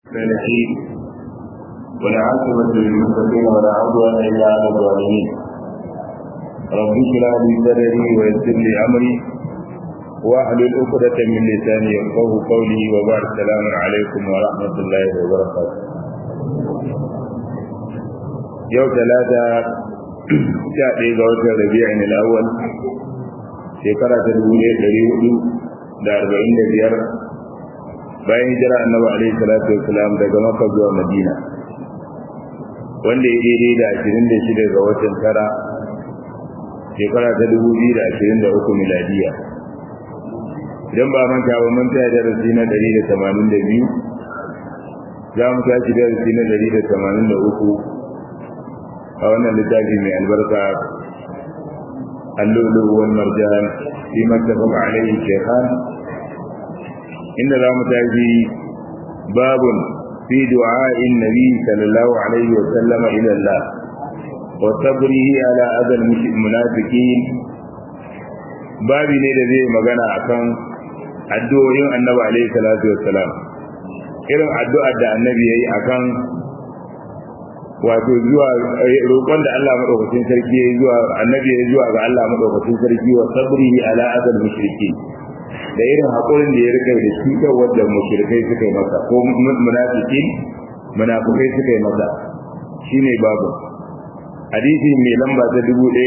الصالحين والعاقبة للمتقين ولا عدوان إلا على الظالمين رب اشرح لي صدري ويسر لي أمري واحلل عقدة من لساني يفقه قولي وبعد السلام عليكم ورحمة الله وبركاته يوم ثلاثة sha ɗaya ga watan rabi'in al'awwal shekara ta dubu ɗaya ɗari hudu da arba'in da biyar bayan hijira annabi alaihi salatu wasalam daga maka zuwa madina wanda ya daidai da ashirin da shida ga watan tara shekara ta dubu biyu da ashirin da uku miladiya idan ba manta ba mun taya darasi na ɗari da tamanin da biyu za mu tashi darasi na ɗari da tamanin da uku a wannan littafi mai albarka allulu wal marjan fi mattafaq alayhi shaykhan inda za mu tafi babun fi du'a'in nabi sallallahu alaihi wa sallama ila Allah wa sabrihi ala adal munafiqin babi ne da zai magana akan addu'o'in annabi alaihi salatu wassalam irin addu'ar da annabi yayi akan wato zuwa roƙon da Allah madaukakin sarki ya zuwa annabi ya zuwa ga Allah madaukakin sarki wa sabrihi ala adal mushriki da irin hakurin da ya rika da shi da wanda mushrikai suka yi masa ko munafikin munafikai suka yi masa shine babu hadisi mai lamba ta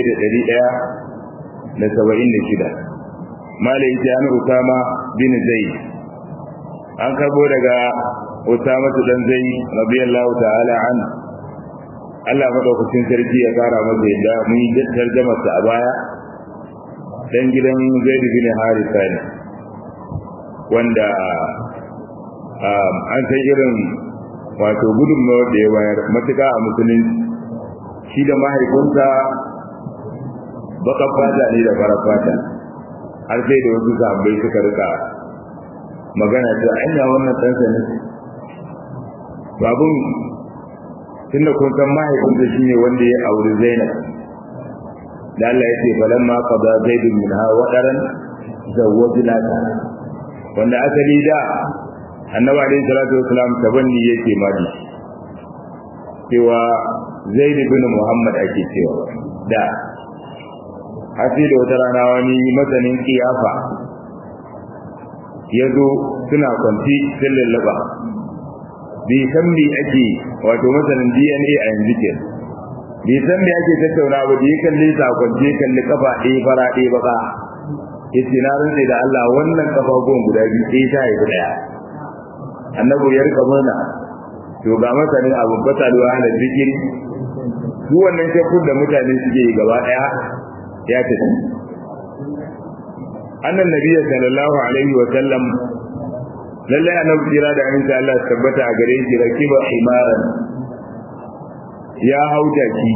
1176 malai ta an usama bin zaid an karbo daga usama dan zaid radiyallahu ta'ala anhu Allah madaukakin sarki ya kara masa yadda mun yi tarjama sa a baya dan gidan Zaid bin Harisa ne wanda an san irin wato gudunmawar da ya bayar matuƙa a musulunci shi da mahaifinsa baka fata ne da fara fata har sai da wasu sahabbai suka rika magana ta anya wannan ɗansa ne babun tunda kun san mahaifinsa shine wanda ya auri Zainab da Allah ya ce falamma qada zaidun minha wadaran zawwajnaka wanda asali da annabi alayhi salatu wasalam tabanni yake madi cewa zaid bin muhammad ake cewa da hasi da wata rana wani masanin kiyafa ya zo suna kwanci sun lallaba bai san me ake wato masanin DNA a yanzu ke bai san me ake tattauna ba da ya kalli sakonce kalli kafa ɗaya fara ɗaya baka yace na rantsa da Allah wannan kafa gon guda biyu ɗaya ta yi ɗaya annabi ya rika mana to ga masanin abu batalwa ala zikir su wannan shakkun da mutane suke yi gaba ɗaya ya tafi annan nabiyyi sallallahu alaihi wa sallam lallai annabi jira da aminci Allah tabbata a gare shi rakiba himaran ya hauta ki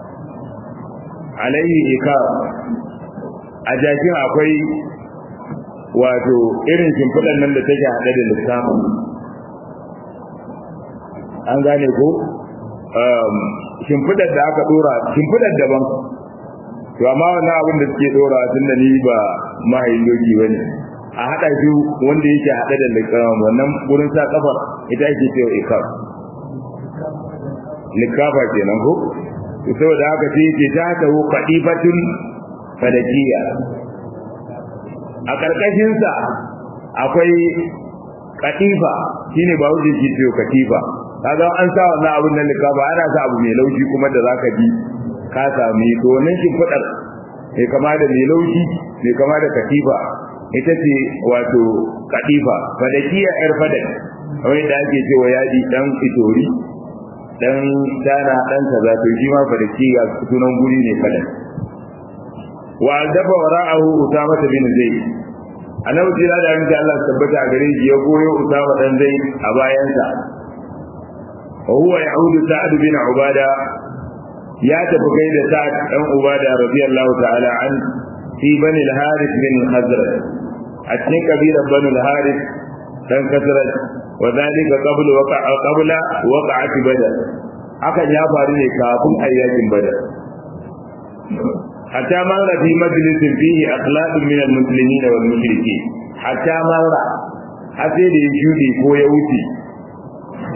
alaihi ika a jakin akwai wato irin shimfiɗan nan da take haɗe da lissafin an gane ko shimfiɗar da aka ɗora shimfiɗar daban to amma wannan abin da suke ɗora tun da ni ba mahayin doki ba ne a haɗa shi wanda yake haɗe da likafa wannan gurin sa kafa ita ake cewa ikaf likafa kenan ko to saboda haka sai yake ta ta hu qadifatun fadakiya a karkashin sa akwai katifa shine ba wuce ke cewa katifa kaga an sa wannan abun nan likafa ana sa abu mai laushi kuma da zaka ji ka sami to wannan shimfidar mai kama da mai laushi mai kama da katifa ita ce wato kadifa fadakiya yar fadak wani da ake cewa yaji dan itori dan dana dan kaza to shi ma fadakiya sunan guri ne fadak wa dafa wara'ahu usama bin zaid annabi jira da yanzu Allah tabbata a gare shi ya goyo usama dan zaid a bayansa wa huwa ya'udu sa'd bin ubada ya tafi kai da sa'd dan ubada radiyallahu ta'ala an fi bani al-harith bin hazrat a cikin kabilar bani al-harith dan kasrat wa zalika qabla waqa'a qabla waqa'at badr hakan ya faru ne kafin ayyakin badar hatta marra fi majlisin fihi akhlaqun min al-muslimin wal mushrikeen hatta marra har sai da ya shuɗe ko ya wuce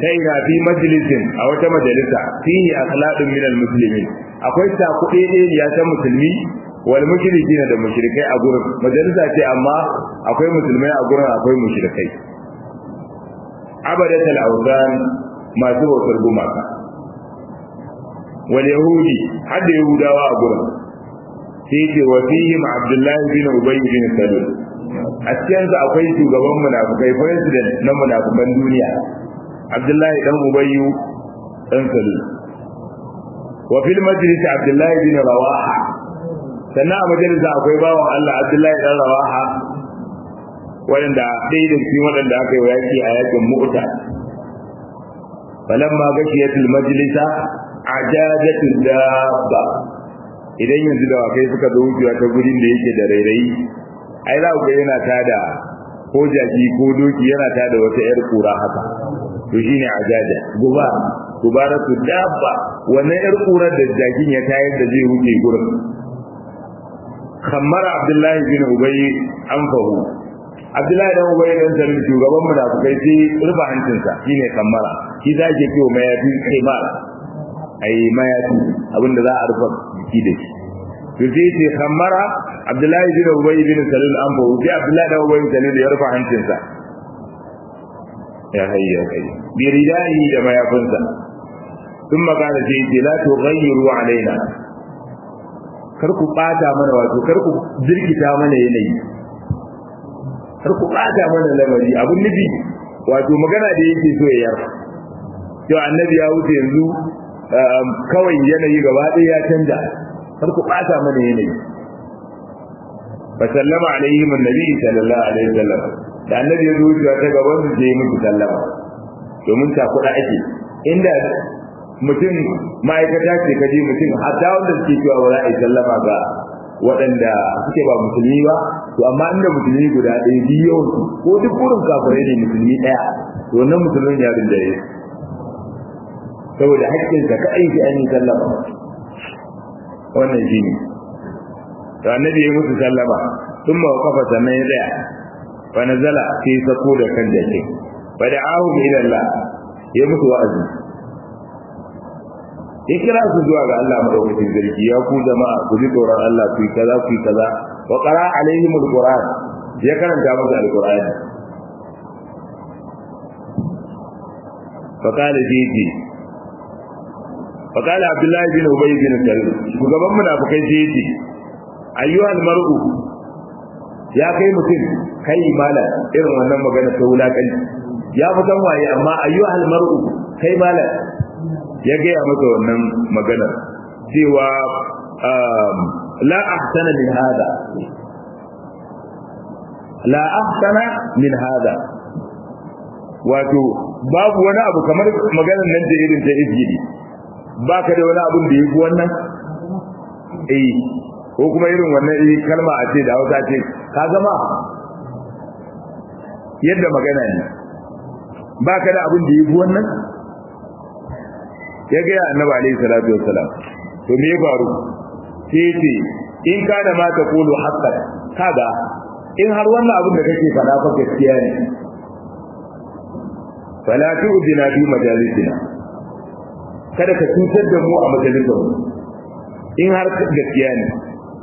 sai na fi majalisin a wata majalisa fihi akhlaqun min almuslimin akwai takuɗe ne ya san musulmi wal mushrikin da mushrikai a gurin majalisa ce amma akwai musulmai a gurin akwai mushrikai abadatul awzan masu bautar gumaka wal yahudi har da yahudawa a gurin sai ce wa fihim abdullahi bin ubay bin salul a cikin su akwai shugaban munafikai president na munafikan duniya abdullahi dan ubayyu dan salul wa fil majlis abdullahi bin rawaha sannan a majalisa akwai bawan Allah abdullahi dan rawaha wanda ɗaya da cikin waɗanda aka yi yaki a yakin mu'ta falamma gashiyatul majlisa ajajatul dabba idan yanzu da wakai suka zo wucewa ta gurin da yake da rairayi ai za ku ga yana tada ko jaki ko doki yana tada wata yar kura haka to shine ajaja guba gubaratu dabba wannan yar kurar da jakin ya tayar da zai wuce gurin kammara abdullahi bin ubay an fahu abdullahi dan ubay dan sanin shugaban munafikai sai rufa hancinsa shine kammara shi za ke kiwo mayafi kimar ai mayafi abinda za a rufa jiki da shi to sai ce kammara abdullahi bin ubay bin salul an fahu sai abdullahi dan ubay bin salul ya rufa hancinsa ya hayya kai bi ridai da mayafinsa ثم قال سيدي لا تغيروا علينا kar ku bata mana wato kar ku jirkita mana yanayi kar ku bata mana lamari abun nufi wato magana da yake so ya yar to annabi ya wuce yanzu kawai yanayi gaba ɗaya ya canja kar ku bata mana yanayi fa sallama alaihi annabi sallallahu alaihi wasallam da annabi ya zuwa ta gaban su je musu sallama domin ta kuɗa ake inda mutum ma'aikata ce kaje mutum hatta wanda suke cewa ba za a yi sallama ga waɗanda suke ba musulmi ba to amma inda musulmi guda ɗaya biyu yawan su ko duk burin kafirai ne musulmi ɗaya to wannan musulmin ya rinjaye saboda haƙƙin ka kai shi an yi sallama wannan shi ne to annabi ya musu sallama sun ma kafa sannan ya tsaya fa nazala sai sako da kan jakin fa da'ahu ila Allah ya musu wa'azi ya kira su zuwa ga Allah madaukakin sarki ya ku jama'a ku ji tsoron Allah ku yi kaza ku yi kaza wa qara alaihim alquran ya karanta musu alquran فقال جيجي فقال عبد الله بن ابي بن سلول shugaban munafikai جيجي ايها المرء ya kai mutum kai mala irin wannan magana ta wulakanci ya fitan waye amma ayyuhal mar'u kai mala ya gaya masa wannan magana cewa la ahsana min hada la ahsana min hada wato babu wani abu kamar maganar nan da irin ta izgidi baka da wani abun da yafi wannan eh ko kuma irin wannan eh kalma a ce da Hausa ce ka gama yadda magana ne baka da abun da yafi wannan ya ga annabi alaihi salatu wassalam to me ya faru sai ce in ka da ma ta kulu haqqan kaga in har wannan abin da kake faɗa fa gaskiya ne fala tu'dina fi majalisina kada ka cutar da mu a majalisar mu in har gaskiya ne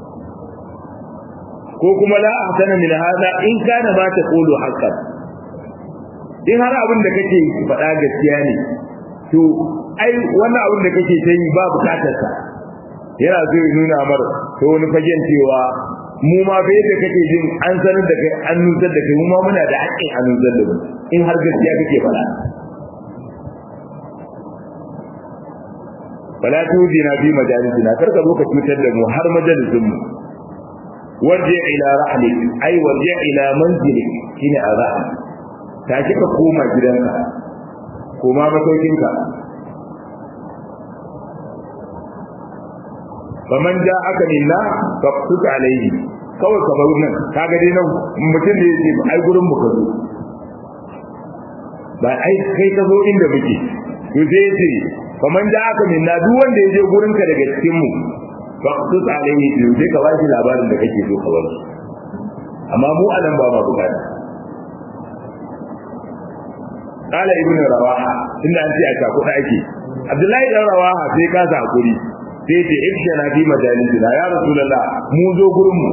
ko kuma la ahsana min hada in kana ma ta kulu haqqan in har abin da kake faɗa gaskiya ne to ai wannan abin da kake ta yi ba bukatar sa yana so ya nuna mar to wani fagen cewa mu ma bai da kake jin an sanar da kai an nutsar da kai mu ma muna da haƙƙin an nutsar da mu in har gaskiya kake faɗa fala tudina fi majalisina kar ka zo ka cutar da mu har majalisin mu warje ila rahlik ai warje ila manzilik shine arah ta kika koma gidanka koma masaukinka faman ja aka minna faqtut alayhi kawai ka bar nan kaga dai nan mutum da yake ai gurin mu ka zo ba ai kai ka zo inda muke to sai yace faman ja aka minna duk wanda ya je gurin ka daga cikin mu faqtut alayhi to sai ka bashi labarin da kake so ka bar amma mu anan ba ma bukata qala ibnu rawaha tunda an ce a cakuɗa ake abdullahi dan rawaha sai ka sa hakuri sai ce ifshana fi majalisina ya rasulullah mu zo gurin mu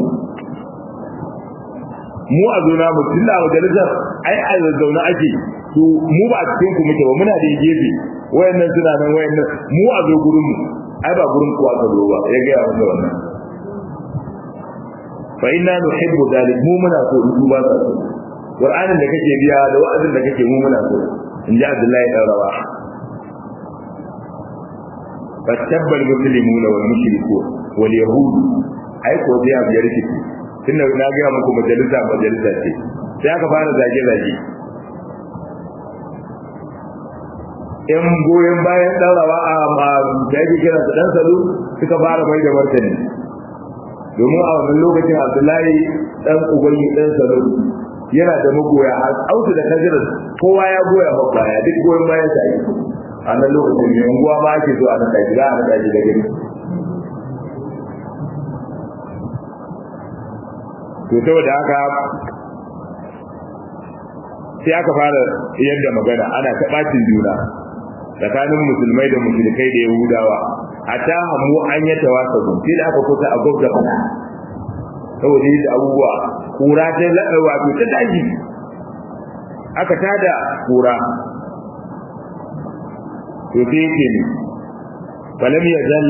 mu a zona mu tunda a majalisar ai a zauna ake to mu ba a cikin ku muke ba muna da gefe wayannan suna nan wayannan mu a zo gurin mu ai ba gurin ku aka zo ba ya ga wanda wannan fa inna nuhibbu dhalik mu muna so in ba ka so qur'anin da kake biya da wa'azin da kake mu muna so in ji abdullahi dan rawa fattabbal muslimuna wal mushrikun wal yahud ai ko biya biyar kike tunda na ga muku majalisa majalisa ce sai aka fara zage zage yan goyon bayan ɗaurawa a da yake kira su ɗan salu suka fara mai da martani domin a wannan lokacin abdullahi ɗan ubangi ɗan salu yana da magoya a autu da kajirar kowa ya goya ba baya duk goyon bayan sa yi a nan lokacin mai unguwa ma ake zo a nan ɗaki za a nan ɗaki da gani to saboda haka sai aka fara yadda magana ana ta ɓacin juna tsakanin musulmai da mushrikai da yahudawa a ta hamu an yi tawasa gun sai da aka kusa a gwabda fana saboda yadda abubuwa kura ta laɗa wato ta daji aka tada kura to sai yake ne falam yazal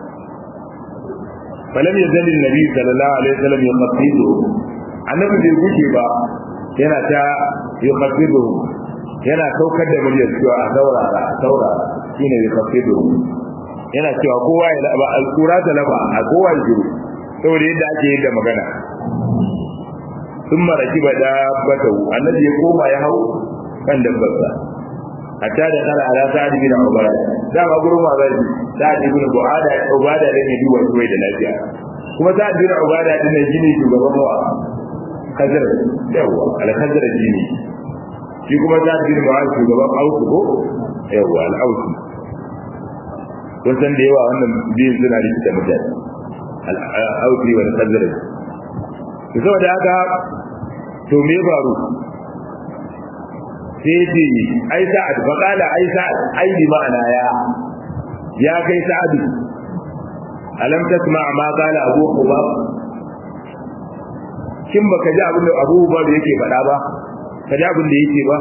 falam yazal annabi sallallahu alaihi wasallam yuqaddidu annabi bai guje ba yana ta yuqaddidu yana saukar da muryar cewa a saurara a saurara shine yuqaddidu yana cewa kowa ya laba alqura ta laba a kowa ya jiru saboda yadda ake yin da magana thumma rakiba dabbatu annabi ya koma ya hau kan dabbarsa hatta da kala ala sa'ad bin ubada da ba gurin ma zai sa'ad bin ubada ubada da ne duwa duwa da lafiya kuma sa'ad bin ubada din ne gini shugaban wa kajar yawa al kajar gini shi kuma sa'ad bin mu'az shugaban ausu ko yawa al ausu kun san da yawa wannan biyun suna rikita mutane al ausi wal kajar saboda haka to me faru sai ce ai sa'ad fa qala ai sa'ad ai bi ma'ana ya ya kai sa'ad alam tasma ma qala abu qubab kin baka ji abin da abu qubab yake faɗa ba ka ji abin da yake ba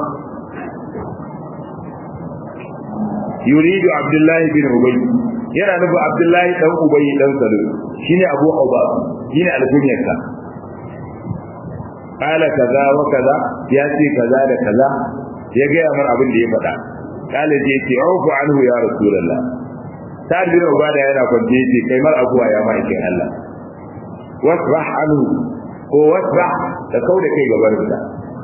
yuridu abdullah bin ubay yana nufin abdullahi dan ubay dan salo shine abu qubab shine alkunyarsa qala kaza wa kaza ya ce kaza da kaza ya gaya mar abin da ya faɗa kala je ce aufu anhu ya rasulullah sa'ad bin ubada yana kwance yace kai mar abuwa ya ma'aikin Allah wasrah anhu ko wasrah da kauda kai gaban sa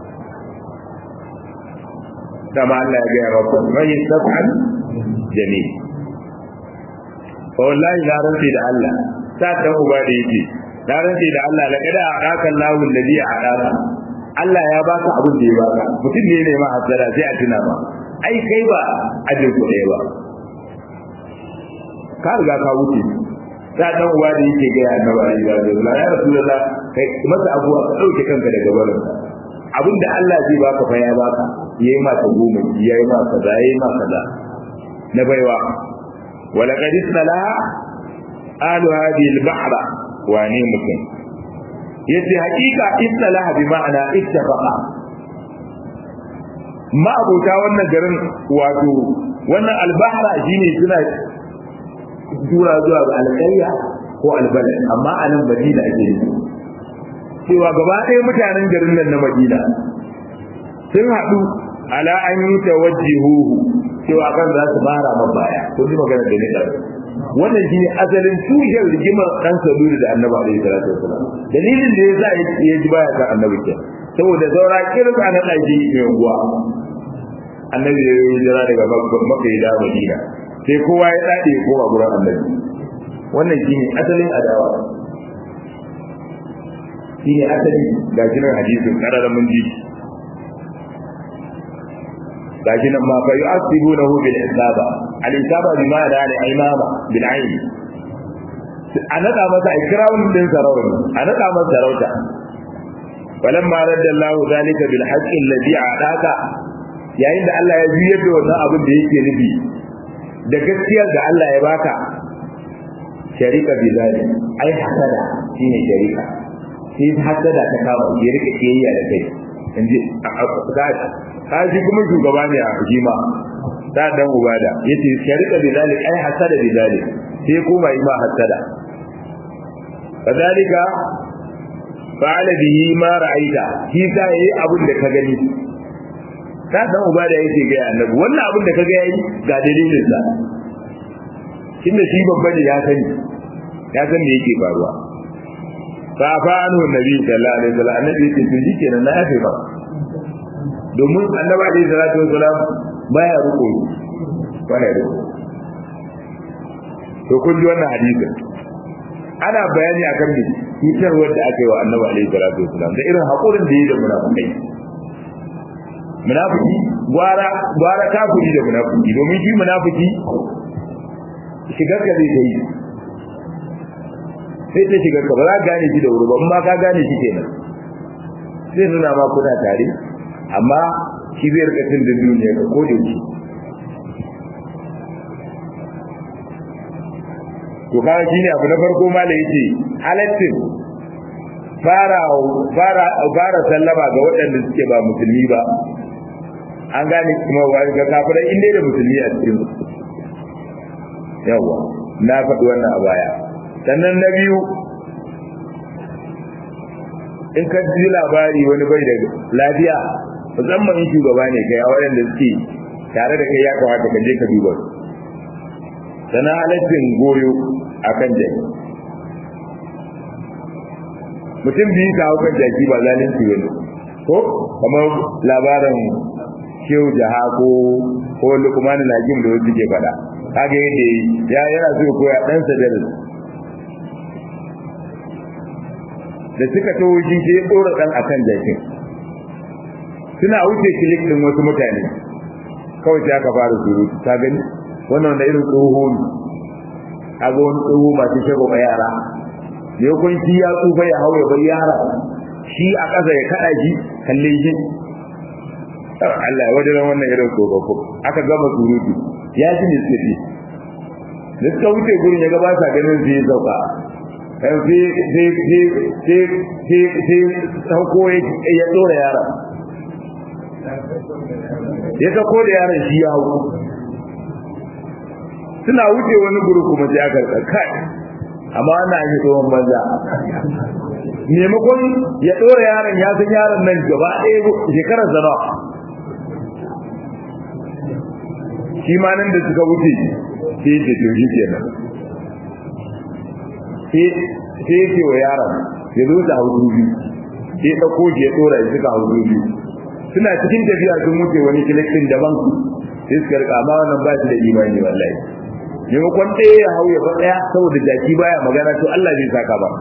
dama Allah ya gaya maka man yastaf'al jamil fa wallahi la ranti da Allah sa'ad dan ubada yake na rantse da Allah laqad a'aka Allahu alladhi a'aka Allah ya baka abin da ya baka mutum ne ne ma hasara sai a tuna ba ai kai ba ajin ku ɗaya ba ka riga ka wuce ta dan uwa da yake ga annabi alaihi wasallam ya rasulullah kai masa abuwa ka dauke kanka daga barin abin da Allah zai baka fa ya baka yayi ma ta goma yayi ma kaza yayi ma kaza na baiwa wala qad isnalaha alu hadhihi al-bahra wane mutum yace hakika istalaha bi ma'ana ittafaqa ma abota wannan garin wato wannan albahra shine suna tura zuwa ga alƙarya ko albalad amma a nan madina ake yi cewa gaba ɗaya mutanen garin nan na madina sun haɗu ala an yi tawajjihuhu cewa kan za su fara mabaya kun ji magana da ni wannan shine asalin tushen rigimar dan sabiri da annabi alaihi salatu wasalam dalilin da yasa ya ji baya kan annabi ke saboda saura kirka na daji mai unguwa annabi ya yi jira daga makka da madina sai kowa ya dade ya koma gurin annabi wannan shine asalin adawa shine asali ga jinar hadisin karara mun ji gashi nan ma fa yu'asibunahu bil isaba al isaba bi ma'ana al imama bil ayn a nada masa ikram din sarauta a nada masa sarauta walamma radda Allah zalika bil haqqi alladhi a'taka yayin da Allah ya juyar da wannan abin da yake nufi da gaskiyar da Allah ya baka sharika bi zalim ai hasada shine sharika sai hasada ta kama ya rika kiyayya da kai inji ka ji kuma shugaba ne a hukuma da dan ubada yace sharika bi zalim ai hasada bi zalim sai kuma yi ma hasada kadalika fa'ala bihi ma ra'aita shi ta yi abin da ka gani ta dan ubada yake ga annabi wannan abin da ka ga yayi ga dalilin sa tunda shi babba ne ya sani ya san me yake faruwa fa fa anhu nabi sallallahu alaihi wasallam annabi yake to shikenan na yafe ba domin annabi alaihi salatu wasallam baya ruko baya ruko to kun ji wannan hadisin ana bayani akan me cutar wanda aka yi wa annabi alaihi salatu wasallam da irin hakurin da yi da munafikai munafiki gwara gwara kafiri da munafiki domin shi munafiki shigar ka zai yi sai ta shigar ka ba za ka gane shi da wuri ba amma ka gane shi kenan sai nuna ma kuna tare amma shi bai rika cin da duniya ka ko da shi to kaga shine abu na farko ma da yace halaccin fara fara fara sallama ga waɗanda suke ba musulmi ba an gane kuma wa ga kafirai inda da musulmi a cikin yawa na faɗi wannan a baya sannan na biyu in ka ji labari wani bai da lafiya musamman in shugaba ne kai a waɗanda suke tare da kai ya kamata ka je ka duba sannan halaccin goyo a kan jaki mutum biyu ka hau kan jaki ba zalunci wani ko kamar labarin shehu jaha ko ko lukmanin hakim da wasu ke faɗa kaga yadda ya yana so koya ɗansa da da suka taho shi sai ya ɗora ɗan akan jakin suna wuce kilik ɗin wasu mutane kawai sai aka fara surutu ta gani wannan da irin tsoho ne a ga wani tsoho masu shago ba yara da ya kun shi ya tsufa ya hau ya bar yara shi a ƙasa ya kaɗa shi kalle shi Allah ya wajen wannan irin tsofaffin aka gama surutu ya ji ne suke ji da suka wuce gurin ya gaba sa ganin zai sauka sai sauko ya tsora yara ya sauko da yaran shi ya hau suna wuce wani guri kuma sai aka kai amma wannan ake tsohon banza maimakon ya tsora yaron ya san yaron nan gaba ɗaya shekarar zana shi ma nan da suka wuce sai ce to shi kenan sai ya ce wa yaron ya zo ta haudu biyu sai ya ɗauko shi ya tsora ya suka haudu biyu suna cikin tafiya sun wuce wani kilikin daban sai suka rika amma wannan ba shi da imani wallahi maimakon ɗaya ya hau ya fa ɗaya saboda jaki baya magana to Allah zai saka ba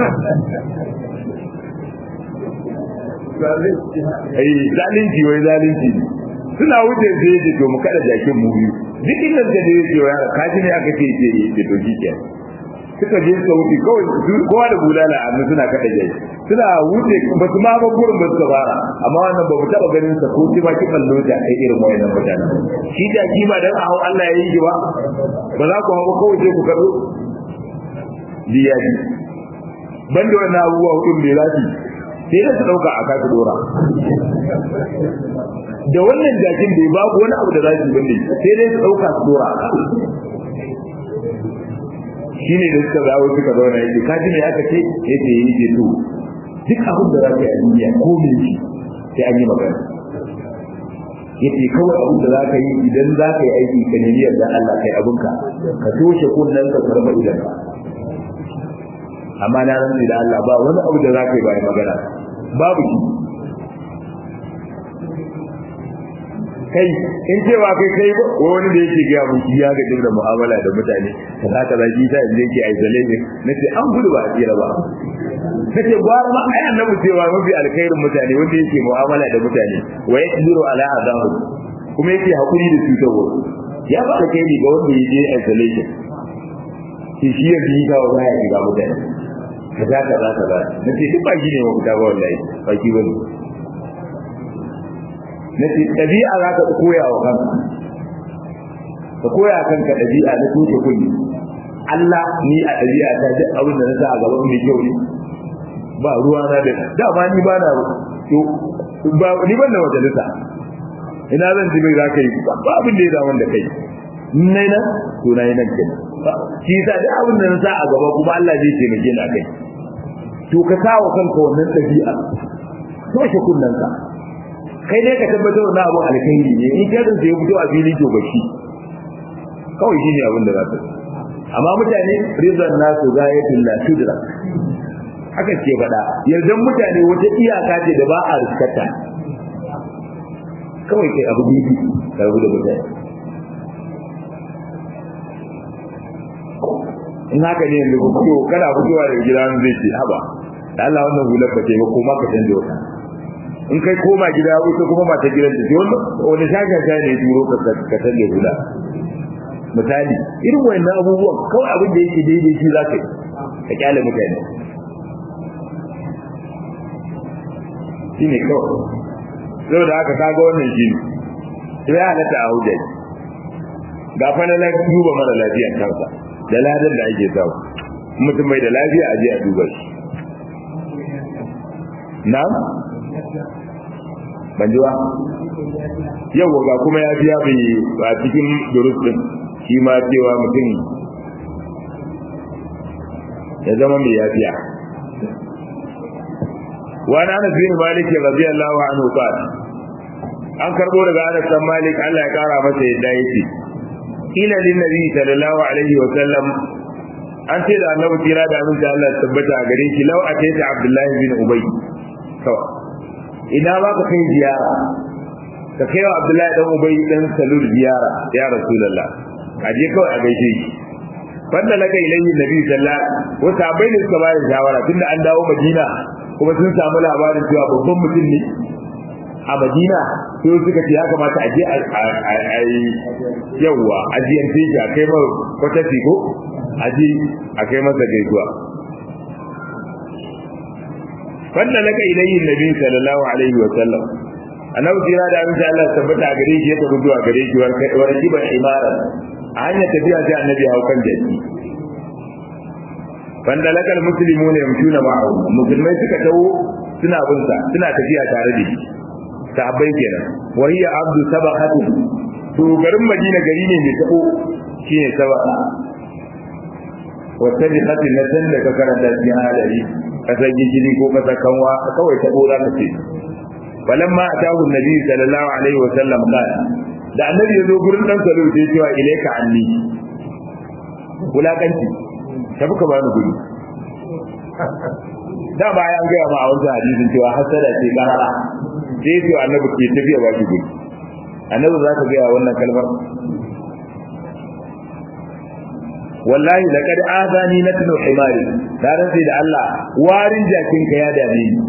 ai zalunci wai zalunci suna wuce sai ya to mu kada jakin mu biyu duk inda da ya ce wa kaji ne aka ce ce ce to shi kenan suka je suka wuce kawai kowa da bulala a nan suna kada jaki suna wuce ba su ma ba gurin ba suka bara amma wannan ba mu taba ganin sa ko ba ki ballo da kai irin wayannan mutanen shi da kima dan a hau Allah ya yi ba ba za ku hawo kawai sai ku kado diyaji banda wannan abubuwa hudun da zafi sai da su dauka a kasu dora da wannan jakin bai babu wani abu da zafi bane sai dai su dauka su dora shine da suka zawo suka zauna yake kaji ne aka ce yake yi ke to duk abin da zaka yi a duniya ko me shi sai an yi magana yace kawai abin da zaka yi idan zaka yi aiki ka nemi yarda Allah kai abinka ka toshe kunnen ka karba idan amma na rantsi da Allah ba wani abu da zaka yi ba magana babu shi kai in cewa kai kai wani da yake ga mu ya ga da mu'amala da mutane kaza kaza shi ta inda yake isolation nace an gudu ba a tsira ba nace gwara ma ai annabi cewa mafi alkhairin mutane wanda yake mu'amala da mutane wa yasbiru ala adahu kuma yake hakuri da cutarwa ya ba da kai ga wanda yake isolation shi shi ya bi ga wani ya ga mutane kaza kaza kaza nace duk ba shi ne mafita ba wallahi ba shi bane na ce ɗabi'a za ka koya wa kanka ka koya kanka ɗabi'a na tushe kunni Allah ni a ɗabi'a ta duk abin da na sa a gaban mai kyau ne ba ruwa na da dama ni ba na to ba ni ban da majalisa ina zan ji mai zaka yi ba abin da ya zama da kai nai nan to nai nan kenan shi yasa duk abin da na sa a gaba kuma Allah zai taimake ni akai to ka sa wa kanka wannan ɗabi'a toshe kunnen ka kai ne ka tabbatar da abu alkhairi ne in kai zai fito a fili to bashi kawai shine abin da za ka amma mutane rizan nasu gayatul la tudra haka ce faɗa yardan mutane wata iyaka ce da ba a riskata kawai kai abu bibi ka rabu da mutane in haka ne yanzu fito kana fitowa daga gida zai ce haba da Allah wannan hular ba ce ba kuma ka canza wata in kai koma gida ita kuma mata gidan ta ce wani shaka sha ne turo ka ka canza hula misali irin wannan abubuwan kawai abin da yake daidai shi za ka yi ka kyale mutane shi ne kawai zau da haka kaga wannan shi ne sai ya halatta a hujjar ga fa na duba mara lafiya kansa da ladan da ake samu mutum mai da lafiya a je a duba shi na ban ji ba yau ga kuma ya biya bai a cikin durus din shi ma cewa mutum ya zama mai yafiya wani anas bin malik radiyallahu anhu qala an karbo daga anas bin malik Allah ya kara masa yadda yake ila lin nabi sallallahu alaihi wa sallam an ce da annabi kira da aminci Allah ya tabbata a gare shi law ataita abdullahi bin ubay to ina ba ka kai ziyara ka kai wa abdullahi dan ubay dan salul ziyara ya rasulullah aje kawai a gaishe shi banda laka ilayhi nabi sallallahu alaihi wa sallam ne suka bayar shawara tunda an dawo madina kuma sun samu labarin cewa babban mutum ne a madina sai suka ce ya kamata a je a yi yawwa a jiyan teji a kai mai kwata ko a je a kai masa gaisuwa wanda laka ilayhi nabi sallallahu alaihi wa sallam annabi kira da abin Allah tabbata a gare shi ya tafi zuwa gare shi war kiban imara a hanyar tafiya sai annabi hau kan jaki wanda lakal muslimuna yamshuna ma'ahu musulmai suka tawo suna bin sa suna tafiya tare da shi sahabbai kenan wa hiya abdu sabaqatu to garin madina gari ne mai tabo shine sabaqa wa tabiqati natan da ka karanta cikin hadari kasar gijiri ko kasar kanwa kawai tabo za ka ce falamma atahu annabi sallallahu alaihi wa sallam qala da annabi ya zo gurin dan salo sai cewa ilaika anni wulakanci tafi ka bani gudu da bayan gaya ma a wancan hadisin cewa hasada ce karara sai ce annabi ke tafiya ba shi gudu annabi za ka gaya wannan kalmar wallahi laqad azani natnu himari da rantsi da Allah warin jakin ka ya dame ni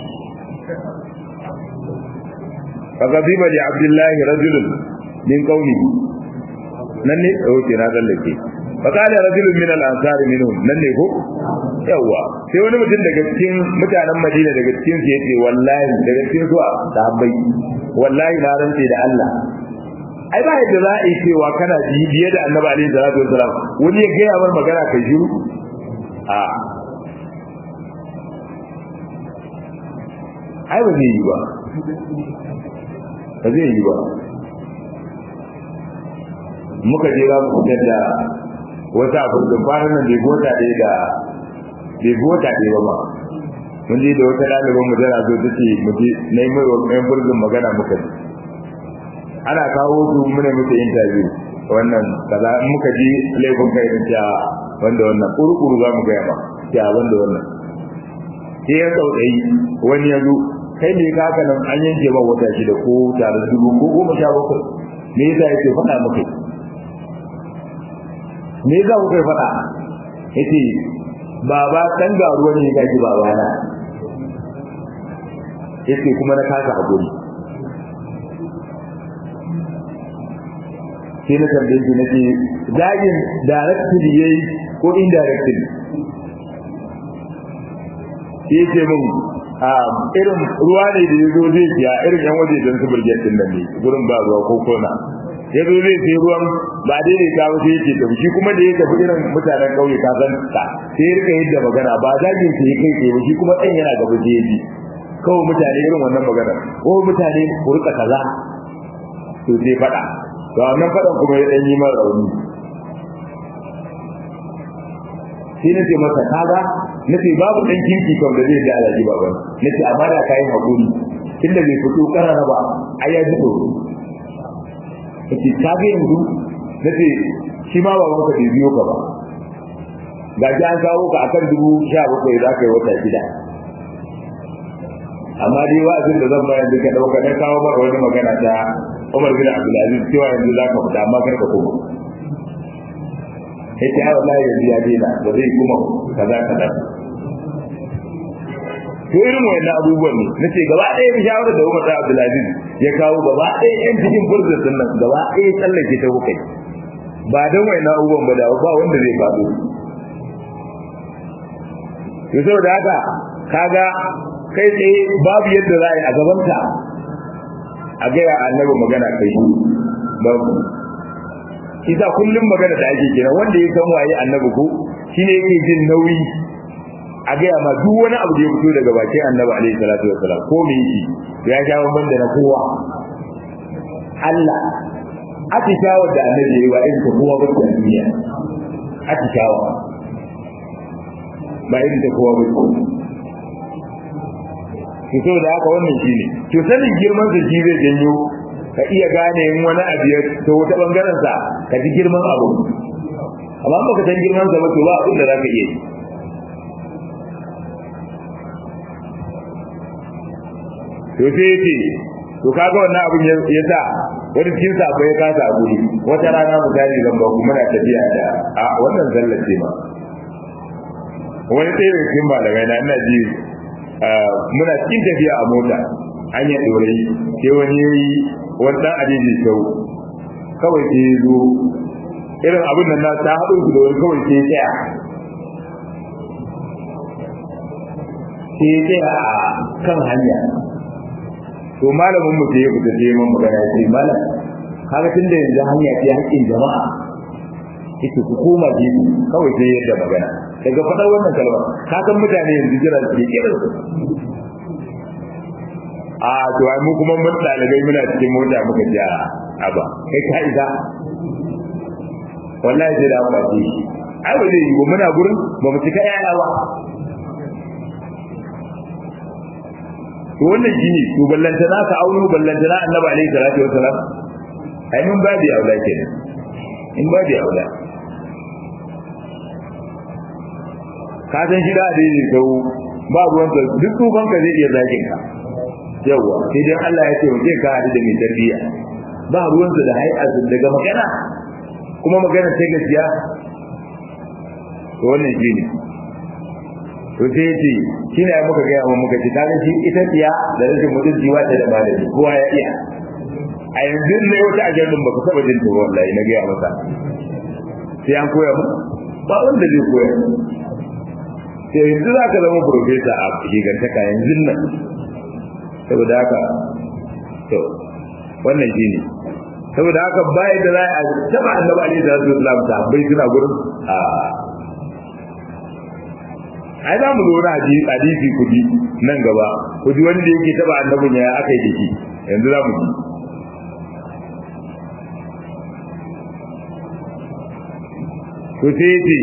fagaziba li abdullahi rajulun min qawlihi nan ne oke na tsallake fakala rajulun min al-ansar minhum nan ne ko yawa sai wani mutum daga cikin mutanen Madina daga cikin su yace wallahi daga cikin su sahabbai wallahi na rantse da Allah ai ba yadda za a yi cewa kana biye da Annabi alaihi salatu wasalam wani ya gaya mar magana kai shiru a ai ba zai yi ba ba zai yi ba muka je za mu fitar da wata abin da kwanan nan bai gota ɗaya da bai gota ɗaya ba mun je da wata ɗaliban mu tana zo take mu je na yi mai wa ɗayan burzin magana muka ji ana kawo su muna musu interview wannan kaza in muka ji laifin kai in ta wanda wannan kurkuru za mu gaya ma ta wanda wannan sai ya tsautsayi wani ya zo kai ne ka haka nan an yanke ba wata shida ko tare dubu ko goma sha bakwai me yasa yake faɗa muka me yasa kuka yi faɗa yace baba dan garuwa ne ya ji baba na yace kuma na kasa hakuri sai na tambaye shi nace zagin directly yayi ko indirectly yace mun irin ruwa ne da ya zo zai siya irin yan waje don su burge din nan ne gurin ba ruwa ko kona ya zo zai sai ruwan ba daidai ta ba sai yake tafi shi kuma da ya tafi irin mutanen kauye ka san ta sai ya rika yadda magana ba zagin sai ya kai tsaye shi kuma ɗan yana gaba sai ya ji kawai mutane irin wannan magana ko mutane ku rika kaza to sai faɗa to wannan faɗan kuma ya ɗan yi mara rauni sai na ce masa kaga na ce babu ɗan kirki kam da zai da alaji baban na ce amma da kayan haƙuri tunda bai fito ƙarara ba a ya ji tsoro na ce ka ga yanzu na ce shi ma baban ka bai biyo ka ba ga shi an kawo ka akan dubu sha bakwai za ka yi wata gida amma dai wa'azin da zan bayan duka ɗauka na kawo maka wani magana ta Umar bin Abdulaziz cewa yanzu za ka fita amma kar ka koma yace ai wallahi yanzu ya daina ba zai kuma kaza kaza to irin wayannan abubuwan ne nace gaba ɗaya shawarar da Umar Abdulaziz ya kawo gaba ɗaya yan cikin furzar din nan gaba ɗaya tsallake ta hukai ba dan wayannan abubuwan ba da ba wanda zai faɗo to saboda haka kaga kai tsaye babu yadda za a yi a gabanka a gaya annabi magana kai babu isa kullum magana da ake kira wanda ya san waye annabi ko shine yake jin nauyi a gaya ma duk wani abu da ya fito daga bakin annabi alaihi salatu wassalam ko me yake ya sha bamban da na kowa Allah atishawa da annabi yayi wa irin ta kowa ba ta duniya atishawa ba irin ta kowa ba to saboda haka wannan shine to sanin girman sa shi zai janyo ka iya gane in wani abu ya to wata bangaren sa ka ji girman abu amma ba ka san girman sa ba to ba abin da zaka iya yi to sai yace to kaga wannan abin ya sa wani cikin sa ya kasa a guri wata rana misali zan ba ku muna tafiya da a wannan zallar ce ma wani ɗaya daga cikin malamai na ina ji muna cikin tafiya a mota hanyar ɗorayi sai wani ya yi wani ɗan adiji sau kawai sai ya zo irin abin nan na ta haɗu su da wani kawai sai ya tsaya sai ya tsaya a kan hanya to malamin mu sai ya fita sai man magana ya ce malam kaga tun da yanzu hanya ce haƙƙin jama'a yake ku koma gefe kawai sai yadda magana daga faɗar wannan kalma ka san mutane yanzu jira su ke kiran su a to ai mu kuma mun dalibai muna cikin mota muka ji a ba kai ka isa wallahi sai da ba shi ai ba zai yi ba muna gurin ba mu cika yaya ba to wannan shi ne to ballanta na ka auno ballanta na annabi alaihi salatu wassalam ai mun babu aula kenan in babu aula ka san shi da adini sau ba ruwan ka duk tufan ka zai iya zakin ka yawa sai dai Allah ya ce wa ka hadu da mai tarbiyya ba ruwan sa da hay'a daga magana kuma magana ta gaskiya to wannan shi ne to sai yace shi ne muka ga amma muka ce ta ga shi ita tiya da rashin mutunci wata da malami kowa ya iya a yanzu ne wata ajandun baka saba jin ta wallahi na ga masa sai an koya mu ba wanda zai koya sai yanzu za ka zama profesa a gigantaka yanzu nan saboda haka to wannan shi ne saboda haka bayan da za a taba annabi alaihi salatu wasallam ta bai suna gurin a ai za mu zo na hadisi kudi nan gaba kudi wanda yake taba annabin ya aka yi da shi yanzu za mu ji to sai ce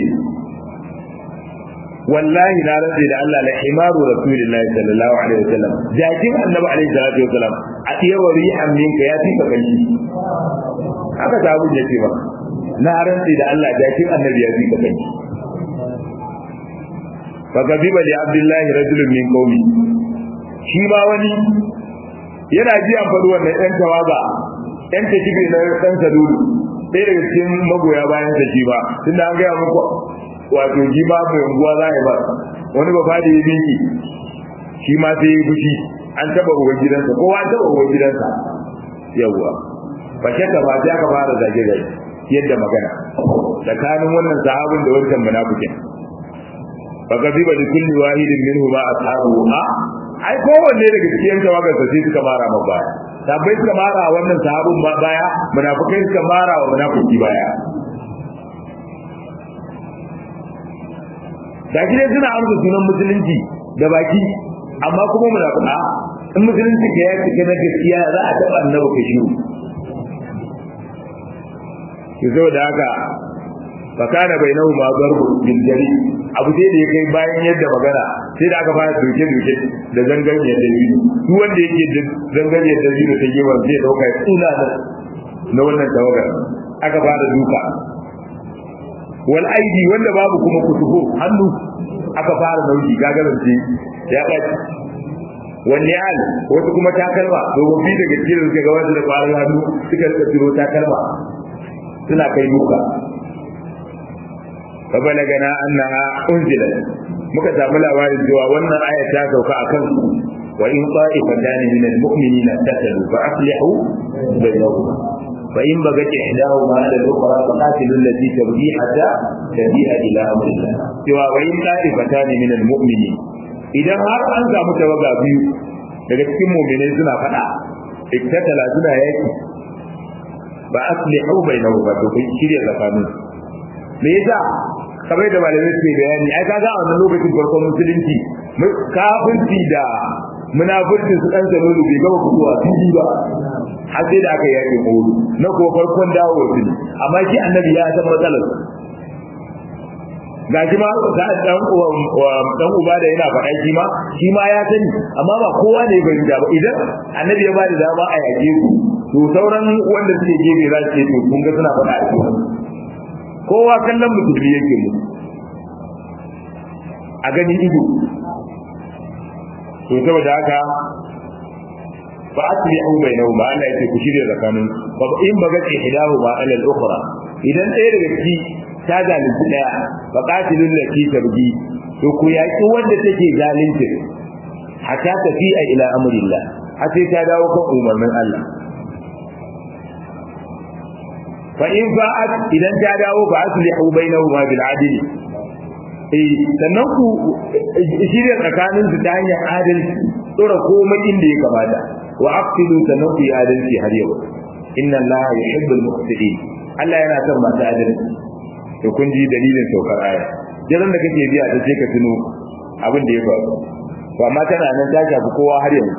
wallahi na rantsi da Allah la himaru rasulillahi sallallahu alaihi wasallam jakin annabi alaihi salatu wasallam a tiyawar rihan minka ya fi kai haka ta abun yace ba na rantsi da Allah jakin annabi ya fi kai fa gabiba li abdullahi rajulun min qaumi shi ba wani yana ji an faɗi wannan ɗan tawaga ɗan takibi na ɗan sadulu ɗaya daga cikin magoya bayan sa shi ba tunda an gaya muku wato shi ma mai unguwa za a ba wani ba fadi ya miki shi ma sai ya fushi an taba uban gidansa kowa an taba uban gidansa yawwa ba shakka ba sai aka fara zage zage yadda magana tsakanin wannan sahabin da wancan munafikin fa gaziba li kulli wahidin minhu ma ashabu a ai kowanne daga cikin tawagar sa sai suka mara maka baya sabai suka mara wannan sahabin baya munafikai suka mara wa munafiki baya da shi suna amsa sunan musulunci da baki amma kuma munafika in musulunci ka ya cike na gaskiya za a taɓa annabi ka shiru ki zo da haka fakana bainahu ma darbu bil jari abu sai da ya kai bayan yadda magana sai da aka fara doke doke da zangarniyar dalilu duk wanda yake da zangarniyar dalilu ta gefen zai dauka ya tsula na wannan tawagar aka fara duka wal aidi wanda babu kuma kutubo hannu aka fara nauyi gagarance ya ɓaci wanne al wasu kuma takalma domin daga cikin suka ga wasu da ƙwarar hannu suka rika tiro takalma suna kai duka fa balagana annaha unzilat muka samu labarin cewa wannan aya ta sauka akan wa in qa'ifatan min almu'minina tatalu fa aslihu bainahuma fa in bagat ihdahuma ala al-ukhra fa qatilu allati tabghi hatta tabi'a ila amrillah cewa wa in qa'ifatan min almu'minin idan har an samu tawaga biyu daga cikin mu'minai suna fada iktatala suna yaki ba aslihu bainahuma to kai shirya tsakanin me yasa kamar da malamai suke bayani ai kaga a wannan lokacin farkon musulunci kafirci da munafurci su dan sanu bai gaba fitowa fili ba har sai da aka yaki mawudu na ko farkon dawo su ne amma shi annabi ya san matsalar ga shi ma da dan dan uba da yana faɗa shi ma shi ma ya sani amma ba kowa ne bai da ba idan annabi ya ba da dama a yaƙe ku to sauran wanda suke gefe za su ce to kun ga suna faɗa a cikin kowa kallon musulmi yake mu a gani ido to saboda haka fa aslihu bainahuma Allah yake ku shirya tsakanin fa in baga ihdahu ma ala al-ukhra idan ɗaya daga ciki ta zalunci ɗaya fa qatilul lati tabgi to ku yaki wanda take zalunci hatta tafi'a ila amrillah har sai ta dawo kan umarnin Allah fa in fa'at idan ta dawo fa aslihu bainahuma bil adl eh sannan ku shirya tsakanin su ta hanyar adalci tsora komai inda ya kamata wa aqsidu sannan ku yi adalci har yau inna allaha yuhibbul muqsitin Allah yana son masu adalci to kun ji dalilin saukar aya jiran da kake biya ta ce ka tuno abin da ya faru to amma tana nan ta shafi kowa har yanzu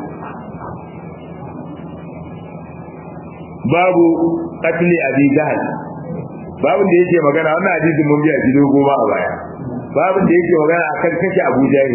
babu qatli abi jahl babun da yake magana wannan hadisin mun biya shi dogo ba a baya babun da yake magana akan kashe abu jahl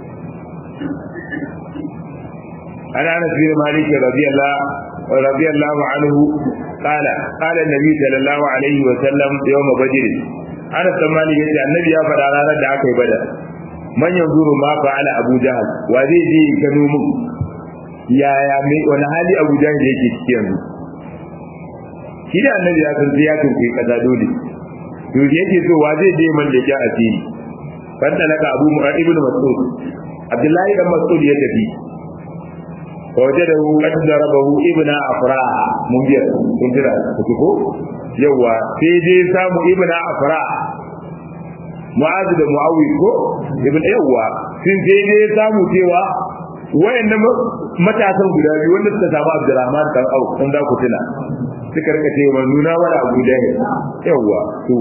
ana anas bin malik radiyallahu radiyallahu anhu قال قال النبي صلى الله عليه وسلم يوم بدر ana tsammani yace annabi ya faɗa ranar da aka yi badar man yanzuru ma fa'ala abu jahal wa zai je gano mun yaya mai wani hali abu jahal yake ciki yanzu shi da annabi ya san ya tunkuyi kaza dole to yake so wa zai je man leke asiri fanta naka abu mu'ad ibn mas'ud abdullahi dan mas'ud ya tafi wajadahu qad darabahu ibn afra mun biya kun jira ku ko yawa sai dai samu ibn afra mu'az da muawiz ko ibn yawa sun sai dai samu cewa wayannan matasan guda biyu wanda suka samu abdurrahman dan au kun da ku tuna suka rika cewa nuna wala abu da yawa to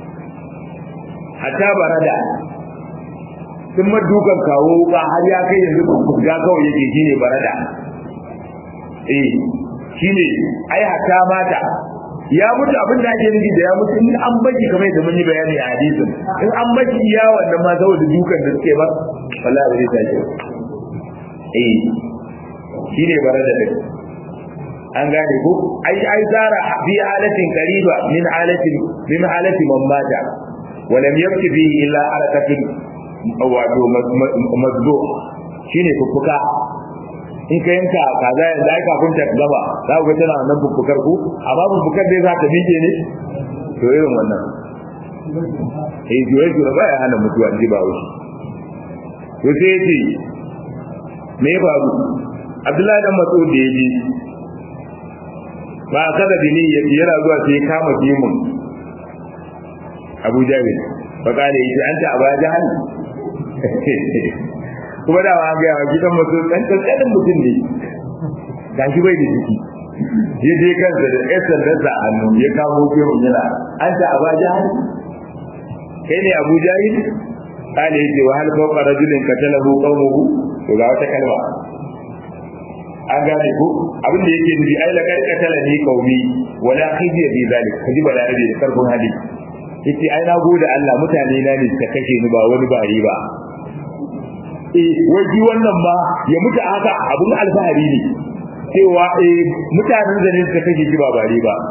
hatta barada sun madukan kawo ba har ya kai yanzu ga kawai yake shine barada eh shine ai hatta mata ya mutu abin da ake nufi da ya mutu in an baki kamar yadda mun yi bayani a hadisin in an baki iya wannan ma saboda dukan da suke ba wallahi ba zai tashi eh shine barada din an gane ko ai ai zara fi halatin qariba min halatin min halati man mata ولم يبق فيه إلا حركة wato mazdo shine fuffuka in ka yanka kaza yanzu ai kafin ta gaba za ku ga tana wannan fuffukar ku amma fuffukar dai za ta miƙe ne to irin wannan eh juye juye ba ya hana mutuwa ji ba wuce to sai yace me ya faru Abdullahi dan Mas'ud da yaji ba kada bini yana zuwa sai ya kama jimin Abu Jahil fa kale yace anta Abu Jahal kuma da ma ga gidan mutum dan kankanin mutum ne gashi bai da ciki ya je kansa da ƴan sandarsa a hannu ya kamo gero yana an ta aba jahil kai ne abu jahil kale yace wa hal fawqa rajulin qatalahu qawmuhu to ga wata kalma an gane ko abin da yake nufi ai la kai katala ni qaumi wala khiziya bi zalik kaji ba da rabi da karfin hali yace ai na gode Allah mutane na ne suka kashe ni ba wani bari ba eh waji wannan ba ya mutu haka abun alfahari ne cewa eh mutanen da ne suka kashe shi ba bari ba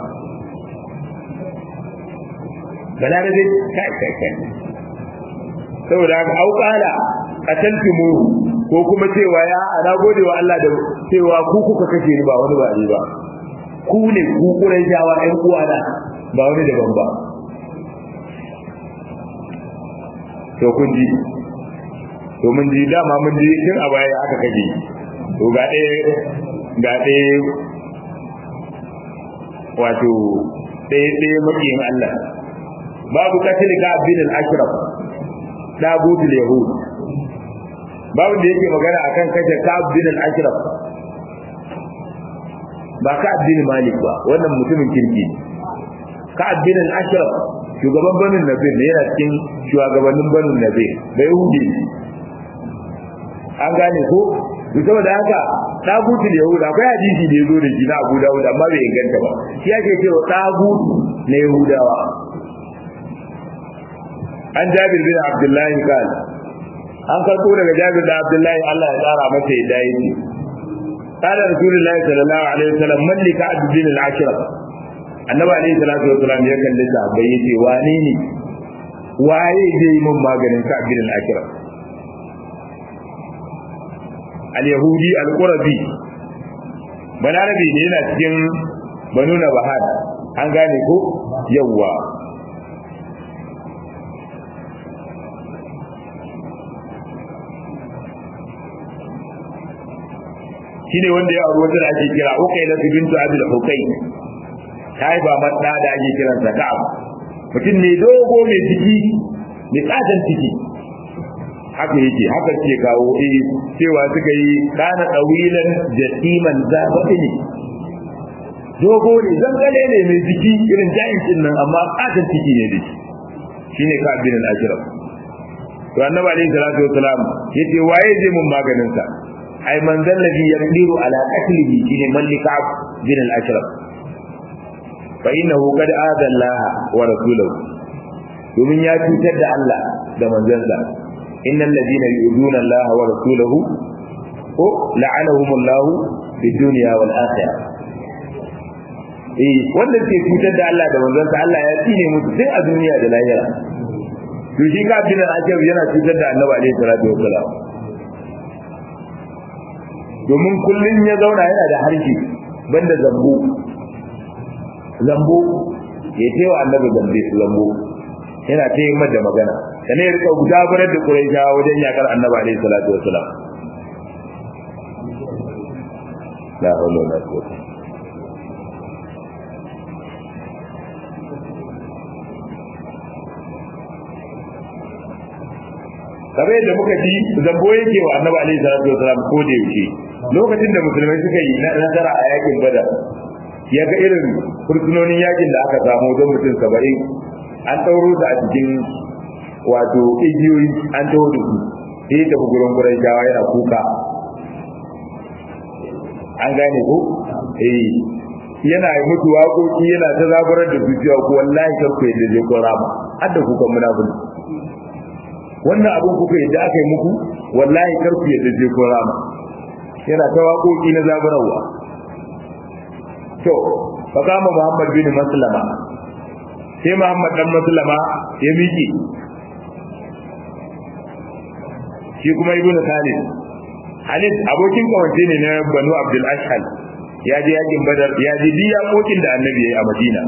balarabe kai kai kai saboda haka auqala qataltumu ko kuma cewa ya ana gode wa Allah da cewa ku kuka kashe ni ba wani bari ba ku ne ku kurai jawa ɗan uwana ba wani daban ba to kun ji to mun ji dama mun ji tun a baya aka kaje to ga ɗaya ga ɗaya wato ɗaya ɗaya makiyin Allah babu katil ka bin al-ashraf dagutul yahud babu da yake magana akan kashe ka bin al-ashraf ba ka bin malik ba wannan mutumin kirki ka bin al-ashraf shugaban banin nabir ne yana cikin shugabannin banin nabir da yahudi an gane ko to saboda haka dagutul yahud akwai hadisi da yazo da shi na Abu Dawud amma bai inganta ba shi yake cewa dagut na yahudawa an Jabir bin Abdullah kan an karko daga Jabir da Abdullah Allah ya tsara masa yadda yake قال رسول الله صلى الله عليه وسلم من لك عبد الدين العشرة annabi alayhi salatu wasalam ya kalli sahabbai yace wane ne waye zai yi mun maganin ka bin al-akira al-yahudi al-qurabi balarabi ne yana cikin banu nabahad an gane ko yawwa shine wanda ya auri wata da ake kira ukaila bintu abil hukai ta haifa mata da ake kiransa ka'ab mutum ne dogo mai ciki mai katon ciki haka yake haka ce kawo eh cewa suka yi kana dawilan jatiman zabaɗi ne dogo ne zangale ne mai ciki irin jayin nan amma katon ciki ne da shi shine ka bin al-ashraf to annabi alayhi salatu wasalam yace waye zai mun maganin sa ai man zallabi yaqdiru ala qatlihi shine mallika bin al-ashraf fa innahu qad aada Allah wa rasulahu domin ya cutar da Allah da manzansa innal ladina yu'duna Allah wa rasulahu ko la'anahum Allah fi dunya wal akhirah eh wanda ke cutar da Allah da manzansa Allah ya tsine musu tun a duniya da lahira to shi ka bin al-ajab yana cutar da Annabi alaihi salatu wassalam domin kullun ya zauna yana da harshe banda zambo zambo ya ce wa annabi zambe zambo yana ta yi da magana sannan ya rika gudanar da quraisha wajen yakar annabi alaihi salatu wasalam la hawla wala quwwata kamar yadda muka ji zambo yake wa annabi alaihi salatu wasalam ko da yaushe lokacin da musulmai suka yi nasara a yakin badar ya ga irin fursunonin yakin da aka samu don mutum saba'in an ɗauro su a cikin wato igiyoyi an taho da su sai tafi gurin gurin jawa yana kuka an gane ko eh yana mutu waƙoƙi yana ta zaburar da su cewa ku wallahi kar ku yadda zai kora ma har da kukan munafiki wannan abin kuka yadda aka yi muku wallahi kar ku yadda zai kora ma yana ta waƙoƙi na zaburarwa to fa kama Muhammad bin Maslama sai Muhammad dan Maslama ya miƙe shi kuma Ibn Khalid Khalid abokin kawance ne na Banu Abdul Ashhal ya je yakin Badar ya je diya kokin da Annabi yayi a Madina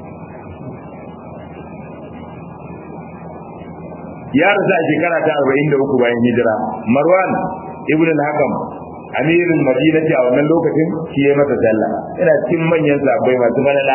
ya rasa a shekara ta 43 bayan hijira Marwan ibn al-Hakam amirin madina ce a wannan lokacin shi ya masa sallah yana cikin manyan sahabbai masu malala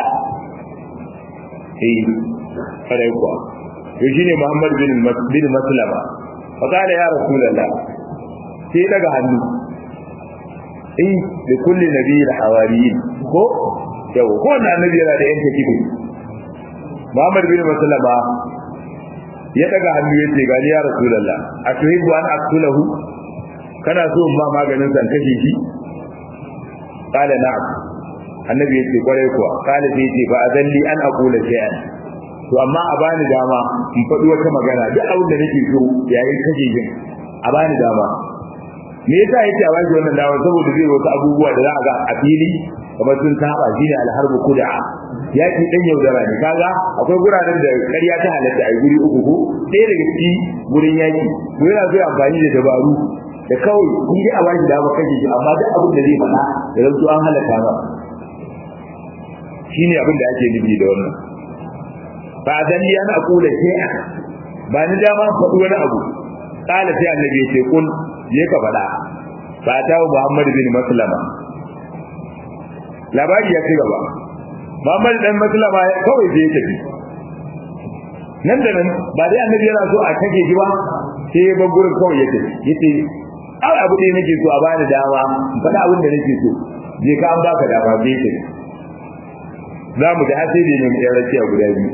eh kare kuwa to shine Muhammad bin bin Maslama fa kana ya rasulullah sai daga hannu eh da kulli nabiyyin hawariyin ko yau ko na annabi yana da yanke kibi Muhammad bin Maslama ya daga hannu yace gani ya Rasulullah atuhibbu an aqtulahu kana so ma maganin san kashe shi qala na'am annabi yace kwarai kuwa qala sai yace fa azalli an aqula shay'an to amma a bani dama in faɗi wata magana duk abin da nake so yayin kashe jin a bani dama me yasa yake a bani wannan dama saboda zai wasu abubuwa da za a ga a fili kamar sun saba shine alharbu kuda yaki dan yaudara ne kaga akwai guraren da ƙarya ta halatta a guri uku ko ɗaya daga ciki gurin yaki to yana so amfani da dabaru da kawai kun ji a bani dama kashe shi amma duk abin da zai faɗa da zanto an halatta ba shine abin da ake nufi da wannan ba zan yi ana kula shay'a ba ni dama faɗi wani abu kala sai annabi ya ce kun je ka faɗa ba ta wa Muhammad bin Maslama labari ya ci gaba Muhammad dan Maslama kawai sai ya tafi nan da nan ba dai annabi yana so a kake shi ba sai ya bar gurin kawai ya tafi yace ai abu ɗaya nake so a bani dama faɗa abin da nake so je ka an baka dama sai ya tafi za mu da hasiri ne mu ɗaya rakiya guda biyu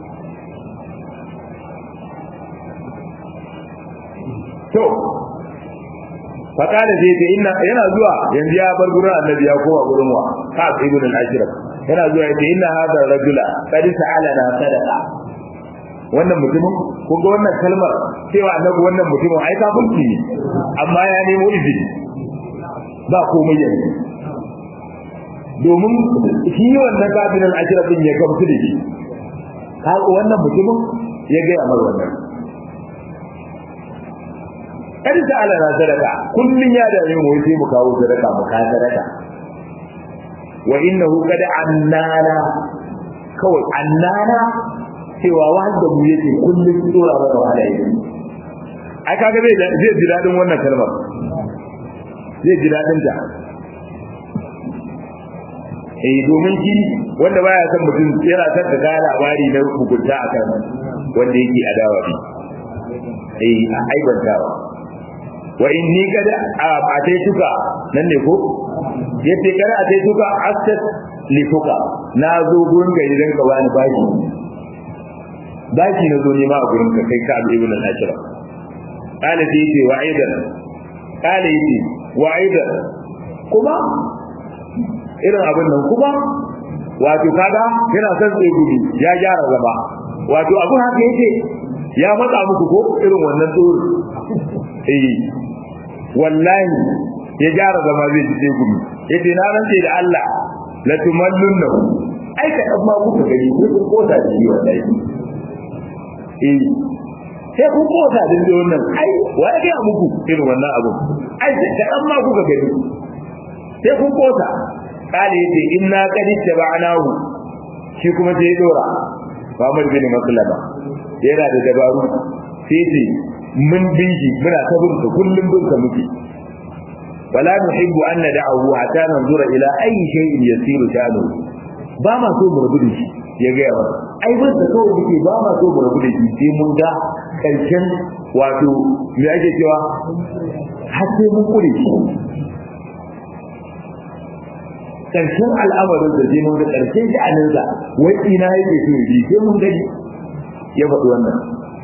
to fakada zai ce inna yana zuwa yanzu ya bar gurin annabi ya koma gurin wa ka ibn al-ashraf yana zuwa yace inna hadha rajula qad sa'alana sadaqa wannan mutumin kun ga wannan kalmar cewa annabi wannan mutumin ai kafirci ne amma ya nemo izini ba komai yanzu domin shi wannan kafin al-ashraf din ya gamsu da shi wannan mutumin ya ga amar wannan kada ta ala na sadaka kullun ya da yin wai sai mu kawo sadaka mu ka sadaka wa innahu qad annana kawai annana cewa wanda mu yake kullun tsora mana wahala yake ai kaga zai zai ji dadin wannan kalmar zai ji dadin ta eh domin shi wanda baya san mutum yana san ka ga labari na hukunta akan wanda yake adawa bi eh a aibantawa wa inni kada ataituka nan ne ko yace kada ataituka astat lifuka na zo gurin ga idan ka bani bashi bashi na zo ne ma a gurin ka kai ka abu ibn al-ashraf qala sai yace wa aidan qala yace wa aidan kuma irin abin nan kuma wato kaga yana son tsaye gudu ya gyara gaba wato abin haka yace ya matsa muku ko irin wannan tsoro eh wallahi ya gyara zama zai ji sai gudu yace na rantse da Allah la tumallunna ai ka dan ma kuka gani ko kun kota da shi wallahi eh sai kun kota da shi wannan ai wa ya ga muku irin wannan abu ai da dan ma kuka gani sai kun kota kale yace inna qad tabanahu shi kuma sai ya dora Muhammad bin Maslama yana da dabaru sai ce mun bin shi muna ta bin sa kullum bin sa muke wala nuhibbu an nad'ahu hatta nanzura ila ayi shay'in yasiru sha'nu ba ma so mu rabu da shi ya ga yawa ai bin sa kawai muke ba ma so mu rabu da shi sai mun ga karshen wato me ake cewa har sai mun kure shi karshen al'amarin da sai mun ga karshen sha'aninsa wai ina yake so yi sai mun gani ya faɗi wannan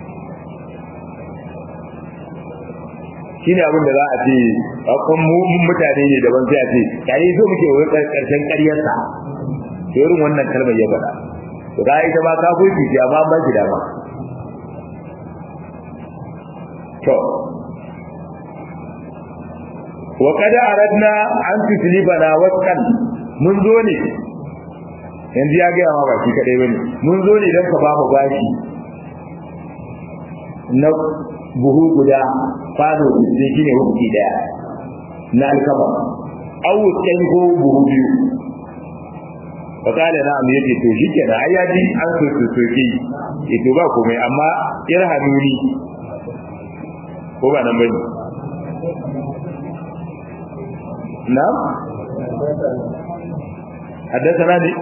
shine abin da za a ce akwai mutane ne daban sai a ce yayi so muke wai karshen ƙaryarsa irin wannan kalmar ya faɗa to ga ita ba kafirci ce amma ba shi dama to wa kada aradna an tuslibana wasqan mun zo ne yanzu ya ga ma ba shi kadai bane mun zo ne dan ka ba mu bashi na buhu guda fado da shi ne hukunci daya na alkama awu ɗan ko buhu biyu fakala na amma yake to shi kenan ai ya ji an so so so ke yi to ba komai amma irhamuni ko ba nan bane na حدثنا دي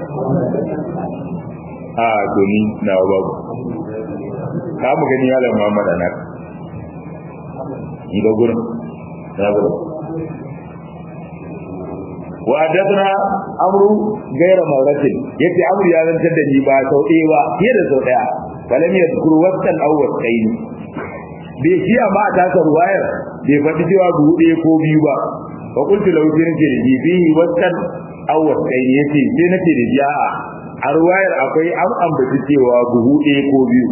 اه دوني na babu ka mu gani yalan Muhammad anak ga gurin wa hadathana amru gaira mawratin yace amru ya zantar da ni ba sau ɗaya ba fiye da sau ɗaya falam yadhkur waqtan aw waqtayn bai shi amma a tasa ruwayar bai faɗi cewa buhu ɗaya ko biyu ba fa qultu lahu sai nace da fihi waqtan aw waqtayn yace sai nace da jiya a ruwayar akwai an ambaci cewa buhu ɗaya ko biyu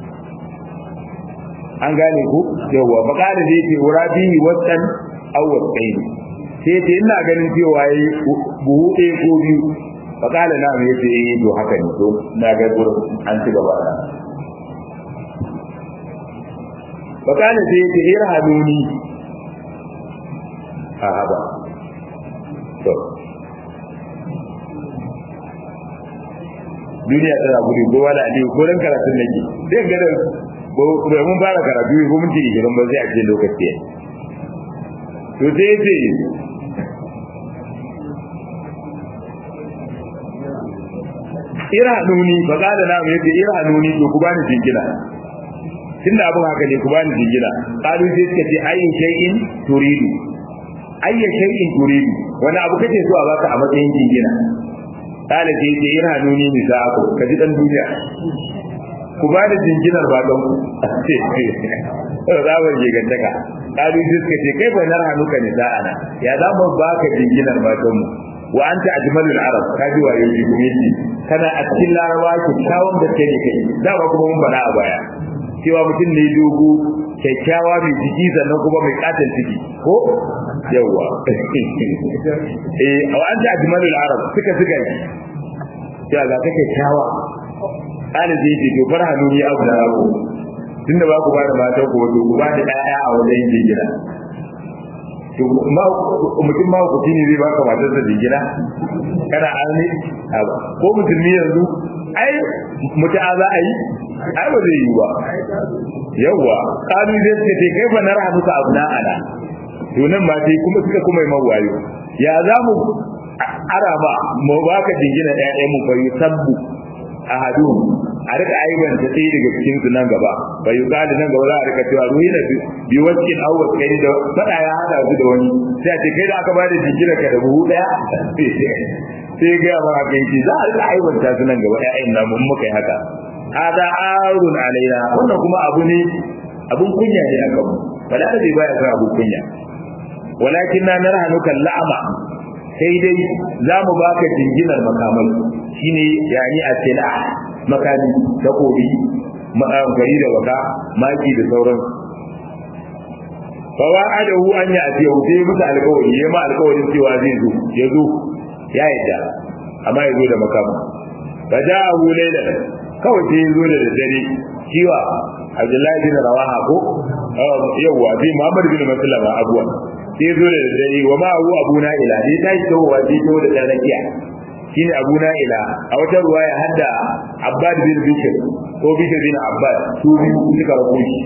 an gane ku yawa fa kada da yake wura bihi waqtan aw waqtayn sai ce ina ganin cewa yayi buhu ɗaya ko biyu fa kada na mai yace eh to haka ne to na ga gurin an ci gaba da fa kada sai yace irhamuni a haba to duniya tana gudu ko wala aliyu ko ran karatun nake sai ga da bai mun fara karatu ko mun tiri gidan ba sai a ce lokaci to sai ce irhanuni fa kada na mu yace irhanuni to ku bani jingina tunda abin haka ne ku bani jingina qalu sai suka ce ayyin shay'in turidu ayyin shay'in turidu wani abu kake so a baka a matsayin jingina kala ce ce irhanuni ni sa ku ka ji dan duniya ku ba da jinginar ba don ku zabar ke gantaka kalu sai suka ce kai bai narha nuka ne ana ya za mu baka jinginar ba don mu wa anta ajmalul arab ka ji wayo ji kuma yace kana a cikin larawa kyakkyawan da kai ne kai da ba kuma mun bada a baya cewa mutum ne dogo kyakkyawa mai jiki sannan kuma mai katon ciki ko yawa eh wa anta ajmalul arab suka suka yi cewa ga kake kyakkyawa kana zai ce to farha nuni abu da rago tunda ba ku ba da mata ku wato ku ba da ɗaya a wajen jingina to mutum ma ku ne zai baka matar da jingina kana arni ko musulmi yanzu ai mutu'a za a yi ai ba zai yi ba yawwa kalu zai suka ce kai ba na rahu ka abu na ana to nan ma sai kuma suka kuma yi mawayo ya za mu araba mu baka jingina ɗaya ɗaya mu bayu sabbu ahadu a rika aibanta sai daga cikin su nan gaba bai yuqali nan gaba za a rika cewa ruhina bi waskin aw waskai da fada ya hada su da wani sai a ce kai da aka ba da jikira ka da buhu daya sai ga ma kai ce za a rika aibanta su nan gaba ƴaƴan namu in muka yi haka hada arun alaina wannan kuma abu ne abun kunya ne a kanmu fada da baya san abun kunya walakin na narhanuka la'ama sai dai za mu baka jinginar makamai shine yani a sila makami takobi gari da baka maki da sauran fa wa'adahu an ya atiya sai musu alƙawari ya ma alƙawarin cewa zai zo ya zo ya yadda amma ya zo da makama fa ja'ahu laylan kawai sai ya zo da dare kiwa Abdullahi bin Rawaha ko yawa sai Muhammad bin Maslama abuwa sai zo da dare wa ma hu abuna ila ne ta yi tawowa sai to da dan rakiya shine abuna ila a wata ruwaya hadda Abbad bin Bishr ko Bishr bin Abbad su biyu suka rako shi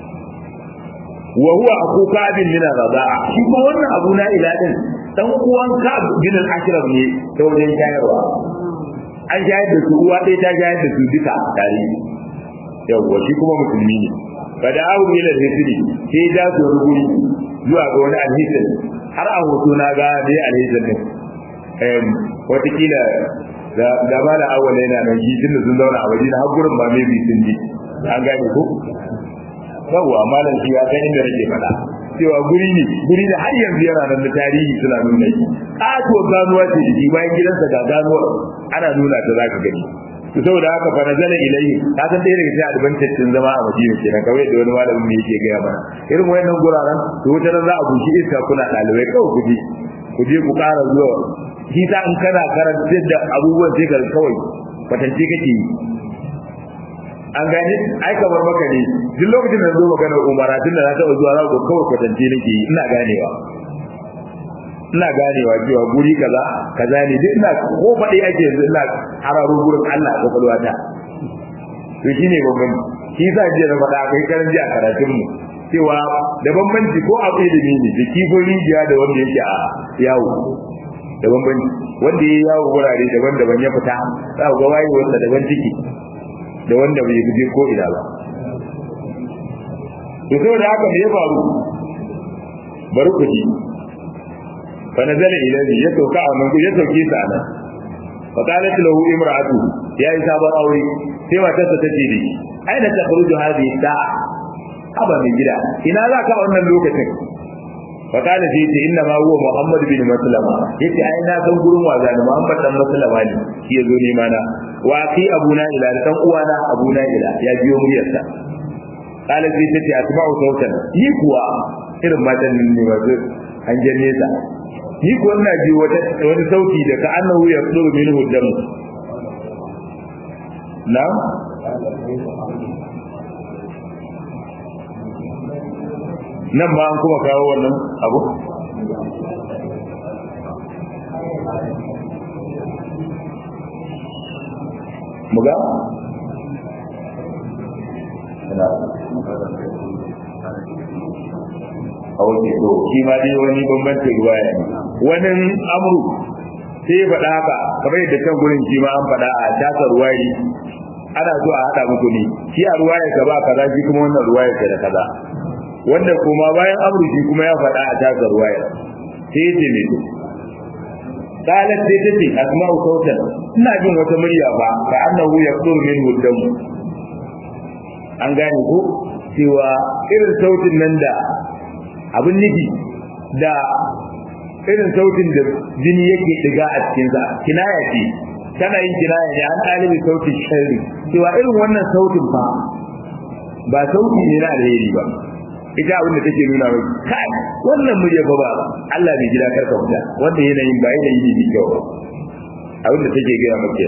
wa huwa aku Ka'b bin Rabi'a shi kuma wannan abuna ila din dan uwan Ka'b bin al-Ashraf ne ta wajen shayarwa an shayar da su uwa ɗaya ta shayar da su duka tare yawwa shi kuma musulmi ne bada abu ne da hisri sai da su ruguri zuwa ga wani alhisin har a hoto na ga dai alhisin din em watakila da da ba da awwal yana nan shi tunda sun zauna a waje na har gurin ba mai sun ji an gane ko yawwa malam shi ya san inda nake faɗa cewa guri ne guri da har yanzu yana nan da tarihi suna nuna shi ƙato ganuwa ce da bayan gidansa ga ganuwar ana nuna ta zaka gani to saboda haka fa nazala ilayhi ka san dai daga cikin advantage din zama a Madina kenan kawai da wani malamin ne yake gaya mana irin wayannan guraren to wata ran za a bushi iska kuna dalibai kawai ku je ku je ku ƙara zuwa shi ta in kana karanta da abubuwan sai ka kawai kwatance kake yi an gane ai kamar maka ne duk lokacin da zo magana umara tun da na taɓa zuwa za ku kawai kwatance nake yi ina ganewa ina ganewa cewa guri kaza kaza ne duk ina ko faɗi ake yanzu ina hararo gurin Allah ko kalwa ta to shine bambanci shi yasa jiya na faɗa akwai karan jiya karatun mu cewa da bambanci ko a ilimi ne da kifin rijiya da wanda yake a yawo da bambanci wanda ya yawo wurare daban-daban ya fita za ku ga waye wanda daban ciki da wanda bai je ko ina ba to saboda haka me ya faru bari ku ji fa nazala ilayhi ya sauka a nan ya sauke sa nan fa qalat lahu imra'atu ya yi sabon aure sai matarsa ta ce dai aina takhruju hadhihi sa'a aba mai gida ina za ka wannan lokacin fa kana sai ce inna ma huwa muhammad bin maslama yace ai na san gurin waza ne muhammad dan maslama ne shi yazo ne mana wa fi abuna ila dan uwana abuna ila ya biyo muryarsa kala sai ta ce asma'u sautan ni kuwa irin matan ne ba zai an janne sa ni kuwa ina ji wata wani sauti da ka annahu ya tsuru minhu dam na nan ba an kuma kawo wannan abu muga a wace to shi ma dai wani bambanci ruwaya ne wani amru sai ya faɗa haka kamar yadda can gurin shi ma an faɗa a tasa ruwayi ana so a haɗa muku ne shi a ruwaya ka ba kaza shi kuma wannan ruwaya ka da kaza wanda kuma bayan amru shi kuma ya faɗa a tasa ruwaya sai ya ce me to qalat sai ta ce asma'u sautan ina jin wata murya ba ka annahu yaqdur min huddam an gane ko cewa irin sautin nan da abin nufi da irin sautin da jini yake diga a cikinsa kinaya ce tana yin kinaya ne an ɗalibi sautin sharri cewa irin wannan sautin fa ba sauti ne na alheri ba ita abin da take nuna mai kai wannan murya fa ba Allah bai gida karka fita wanda yanayin ba yanayi ne mai kyau ba abin da take gaya maka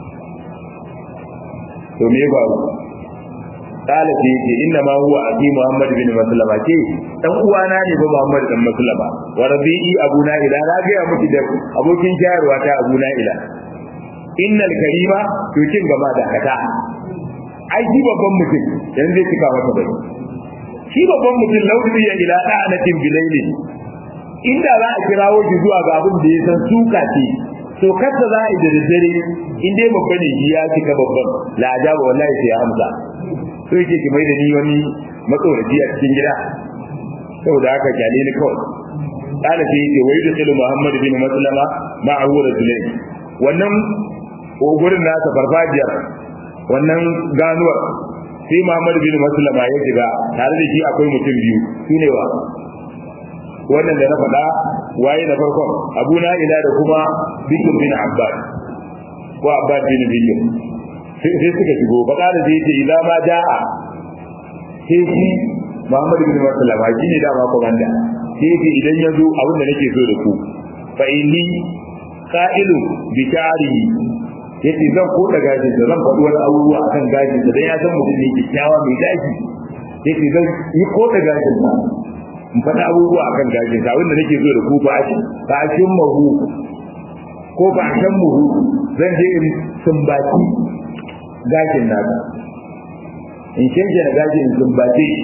to me ba kala ce yake inna ma huwa abi muhammad bin maslama ce dan uwana ne ba muhammad dan maslama wa rabi'i abuna ila na ga ya miki da abokin shayarwa ta abuna ila innal karima to kin gaba da kata ai shi babban mutum yanzu zai cika maka bai shi babban mutum laudi ya ila da'anatin bilaili inda za a kirawo shi zuwa ga abin da ya san suka ce to kasa za a yi da dare in dai babba ne ya cika babban la ajaba wallahi sai ya amsa so yake ki mai da ni wani matsoraci a cikin gida saboda haka kyale ni kawai kana sai yake wai da sulhu muhammad bin maslama ma a wurin zulai wannan gurin nasa farfajiyar wannan ganuwar sai muhammad bin maslama ya shiga tare da shi akwai mutum biyu su ne wa wannan da na faɗa waye na farkon abu na ila da kuma bikin bin abbas ko abbas bin bikin sai suka shigo baka da zai ce idan ma ja'a sai shi Muhammadu bin Maslama shi ne dama komanda sai ce idan ya zo abin da nake so da ku fa inni qa'ilu bi sha'rihi yace zan ko da gashi da zan faɗi wani abubuwa akan gashi da dan ya san mutum ne kyakkyawa mai gashi yace zan yi ko da gashin sa in faɗi abubuwa akan gashi da abin da nake so da ku fa a fa a mahu ko ba a shan muhu zan je in sumbaci gashin nasa in kinke na gashin in sumbace shi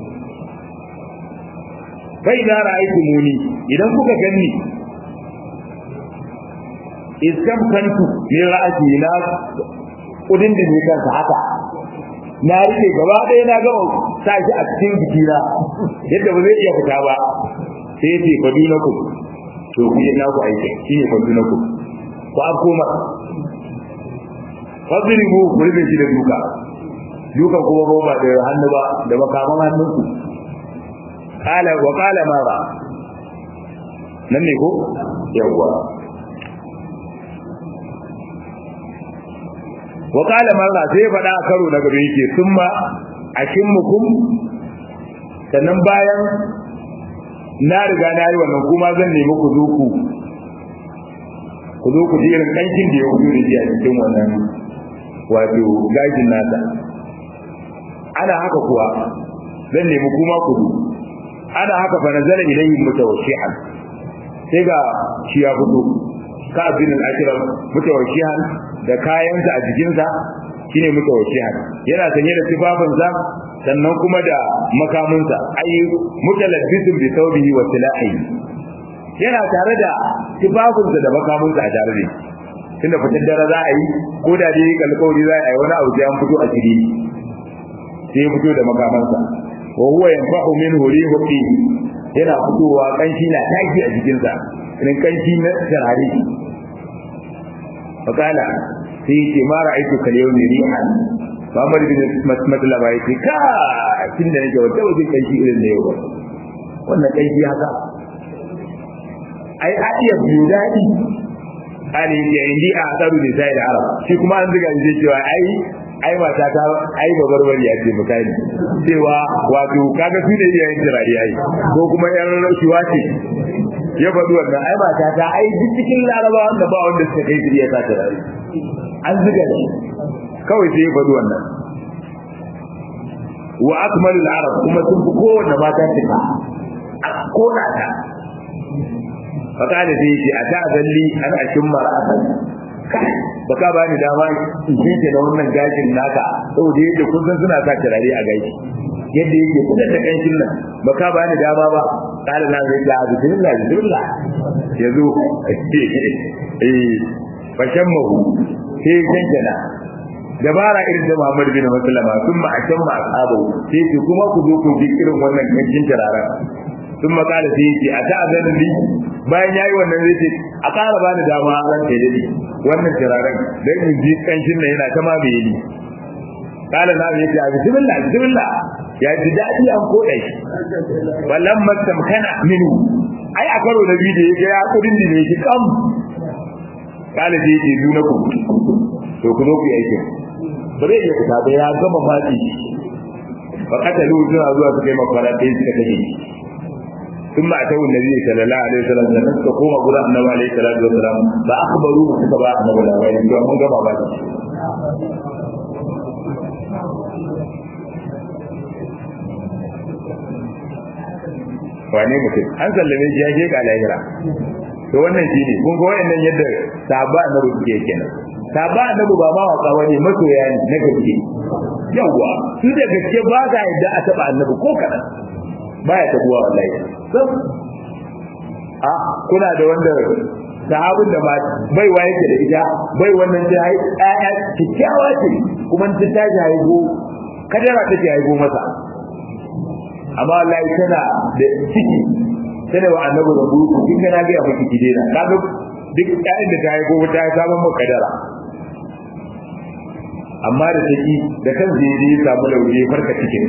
bai da ra'aytu muni idan kuka ganni iskam kantu ne ra'ayi na kudin da ne kansa haka na rike gaba ɗaya na gama sa shi a cikin jikina yadda ba zai iya fita ba sai ya ce fadunakum to ku yi naku aiki shine fadunakum ku afkoma fadribu ku rufe shi da duka duka kuma ba da hannu ba da makaman hannunku qala wa qala mara nan ne ko yawa wa qala mara sai ya faɗa a karo na gaba yake summa akimmukum sannan bayan na riga na yi wannan kuma zan nemi ku zo ku ku zo ku ji irin kankin da ya wuce da shi a cikin wannan wato gajin nasa ana haka kuwa zan nemi kuma ku zo ana haka fa nazala ilayhi mutawashihan sai ga shi ya fito ka abin al-akram mutawashihan da kayansa a jikinsa shine mutawashihan yana sanye da tufafinsa sannan kuma da makaminsa ai mutalabbisun bi thawbihi wa silahi yana tare da tufafinsa da makaminsa a tare da shi tunda fitar dare za a yi ko da dai alƙawari za a yi wani abu sai an fito a shiri sai ya fito da makamansa wa huwa yanfa'u min hurihi yana fitowa kanshi na taki a jikinsa irin kanshi na tarare fakala sai ce ma ra'aitu kal yawmi rihan Muhammad bin Maslama yace ka tun da nake wata wajen kanshi irin da yau ba wannan kanshi haka ai a iya biyu daɗi ali ya indi a tsaro da sai da arab shi kuma an ziga shi cewa ai ai mata ta ai babarbari ya ce misali cewa wato kaga su ne iyayen jirari ai ko kuma yan rashuwa ce ya faɗi wannan ai mata ta ai duk cikin laraba wanda ba wanda suka kai su iya sa turare an ziga shi kawai sai ya faɗi wannan wa akmalul arab kuma sun fi kowanne mata cika a kona ta fakada sai yake a ta zalli an ashin mara'atan kai baka bani dama in jinke da wannan gashin naka saboda yadda kun san suna sa turare a gashi yadda yake kuda da kanshin nan baka bani dama ba kala na zai ga bismillah bismillah yazo eh fashan mahu sai kankana dabara irin da Muhammad bin Maslama sun ma a can ma ashabu sai ce kuma ku zo ku bi irin wannan kanshin turaren sun makala sai yake a ta'azanin li bayan yayi wannan zai ce a ƙara bani dama ran kai dadi wannan turaren dan in ji kanshin nan yana ta mamaye ni kala na ya ce bismillah bismillah ya ji dadi an koda shi wallan mastamkana minu ai a karo da biyu da yake ya kudin da ne shi kam kala sai yake duna ku to ku zo ku yi aikin bare ya fita da ya gama matsi fa katalu suna zuwa su kai mafara ɗaya suka kashe ثم أتوا النبي صلى الله عليه وسلم لنسك قوم قراء النبي عليه الصلاة والسلام فأخبروه سكباء النبي عليه الصلاة والسلام من قبع بعد wane mutum an sallame shi ya je ga lahira to wannan shi ne kun ga wayannan yadda sahaba annabi suke kenan sahaba annabi ba ma waka bane masoya ne na gaske yawa su da gaske ba ga yadda a taba annabi ko kadan baya tabuwa wallahi sab a kuna da wanda sahabin da bai wa yake da ita bai wannan ta hai ɗaya kikkiawa ce kuma ta tashi haihu kadara take haihu masa amma wallahi tana da ciki tana wa annabi da buru kin ga na ga miki kidena kaga duk ƴaƴan da ta haihu ta samu mu kadara amma da take da kan zai je samu lauje farka cikin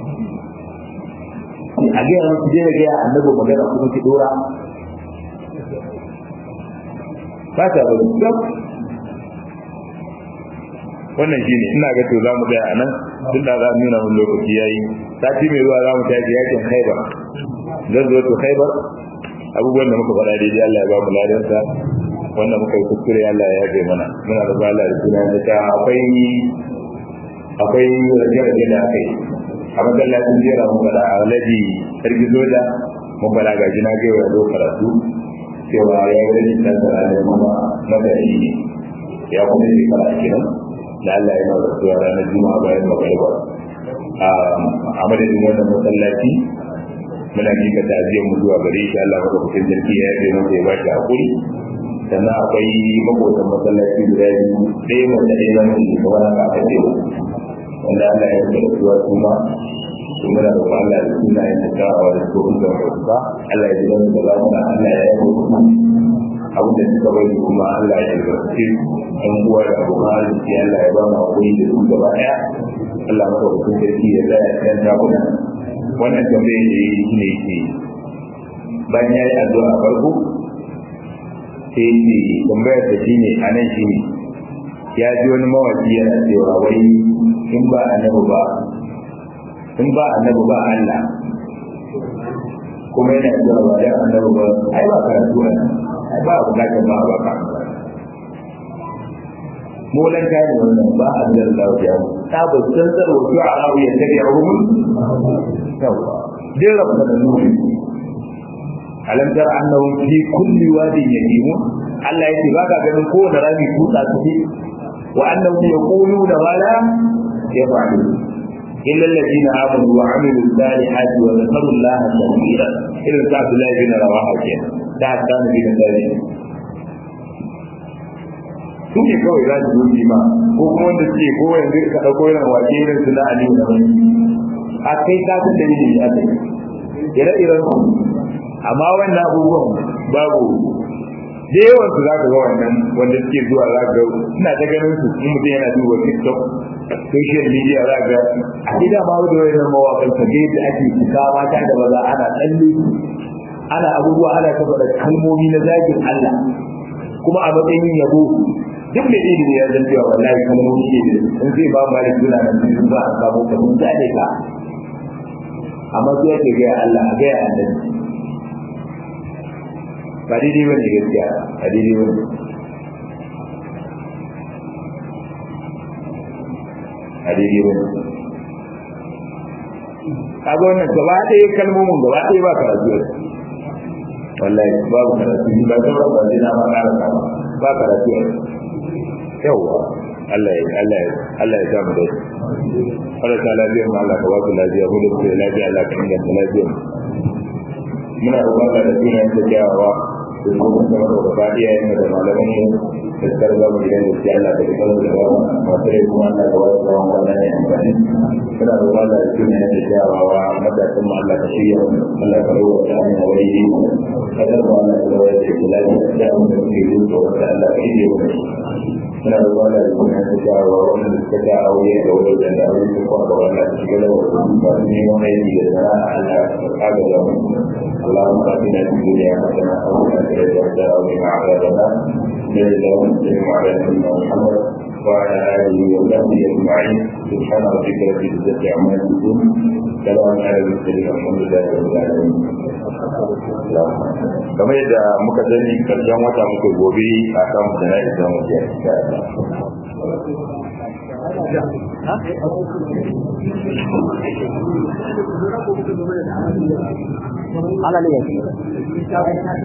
a gaya musu je ga ya annabi magana kuma ki dora ba ta ba gab wannan shine ina ga to zamu ga anan tun da za mu nuna mun lokaci yayi sati mai zuwa zamu tafi yakin Khaibar zan zo to Khaibar abubuwan da muka faɗa daidai Allah ya ba mu ladan sa wanda muka yi kuskure Allah ya yafe mana muna da bala da suna da ta akwai akwai rage-rage da aka yi a masallacin jera mun fada a alhaji sarki soja mun fada ga jina ga ya zo karatu cewa ya yi rajin tantar alhaji kuma madari ne ya kuma yi fara kenan da Allah ya nawa rasuwa ranar juma'a bayan magariba a madadin wannan masallaci muna mika ta'aziyar mu zuwa gare shi Allah maka kusin sarki ya yi masa ya ba shi hakuri sannan akwai makotan masallaci guda biyu ɗaya mace ɗaya namiji kamar haka aka ce wanda Allah ya yi rasuwa kuma to muna da Allah da suna yin da dawa da ko da ba Allah ya ji wani da lafiya Allah ya yi abu da suka bari kuma Allah ya yi an uwa da abokan arziki Allah ya ba mu hakuri da su gaba ɗaya Allah maka hukun sarki ya tsaya kan takuna wannan tambayar da yi shi ne ke bayan ya yi addu'a farko sai ce tambayar da shi ne a nan shi ne ya ji wani mawaki yana cewa wai in ba annabi ba in ba annabi ba Allah kuma yana cewa ba da annabi ba ai ba karatu ne ai ba bukatar ba ba ka molan kai wannan ba annabi da ya ta ba san tsaro ko a rawu ya tabi ruhum yawa din rabba da nuri alam tara annahum fi kulli wadin yahimun Allah yake ba ka ganin kowane rami kutsa suke wa annahum yaquluna ma la yaf'alun illa alladhina amanu wa 'amilu salihati wa dhakaru Allah kathira irin sa Abdullah bin Rawaha ke da hadan bin Zaid su ne kawai za su zoji ma ko kuma wanda suke ko yanzu ka dauko irin waje irin su na Aliyu na wani a kai ka san da ne a kai ire-iren amma wannan abubuwan babu da yawan su zaka ga wannan wanda suke zuwa zaka ga ina ta ganin su in mutum yana duba TikTok social media zaka ga a gida ma da wannan mawakan ka ga yadda ake fita mata da maza ana tsalle ana abubuwa ana ta faɗa kalmomi na zagin Allah kuma a matsayin yabo duk da ilimi ya zan cewa wallahi kalmomi ne in zai ba malik suna nan sun ba a samu ka mun zane ka amma sai yake ga Allah a ga annabi ba daidai ba ne gaskiya a daidai ba ne a daidai ba ne kaga wannan gaba ɗaya kalmomin gaba ɗaya ba karatu wallahi babu karatu ba ta ba ba na ma ƙara ba ba karatu yawa Allah ya Allah ya Allah ya sa mu dai Allah ta lafiya mu Allah ka ba ku lafiya mu da ku lafiya Allah ka inganta lafiya muna roƙon da sunan ta jawawa da kuma da gaba iyayen da malaman mu da tsar da mu gidan da Allah da kuma da gaba masu rai kuma Allah da wasu tsawon wannan ne amfani muna roƙon da sunan ta jawawa matasan mu Allah ka shirya Allah ka rawa ta hanyar wani kadar mu Allah da wasu da kula da da mu da ke yin tsoron da Allah ka shirya mu muna roƙon da sunan ta jawawa wanda suka ta aure da wani da aure su kuma ga wannan shiga da wasu ba su neman aiki da sana'a Allah ka kaga da mu اللهم اتنا في الدنيا حسنه وفي الاخره حسنه وقنا عذاب النار صلى الله وسلم على نبينا محمد وعلى اله وصحبه اجمعين سبحان ربك رب العزه عما يصفون سلام على المرسلين والحمد لله رب العالمين kamar yadda muka sani karshen wata muka gobe a kan jana'i da mu ke Hallelujah.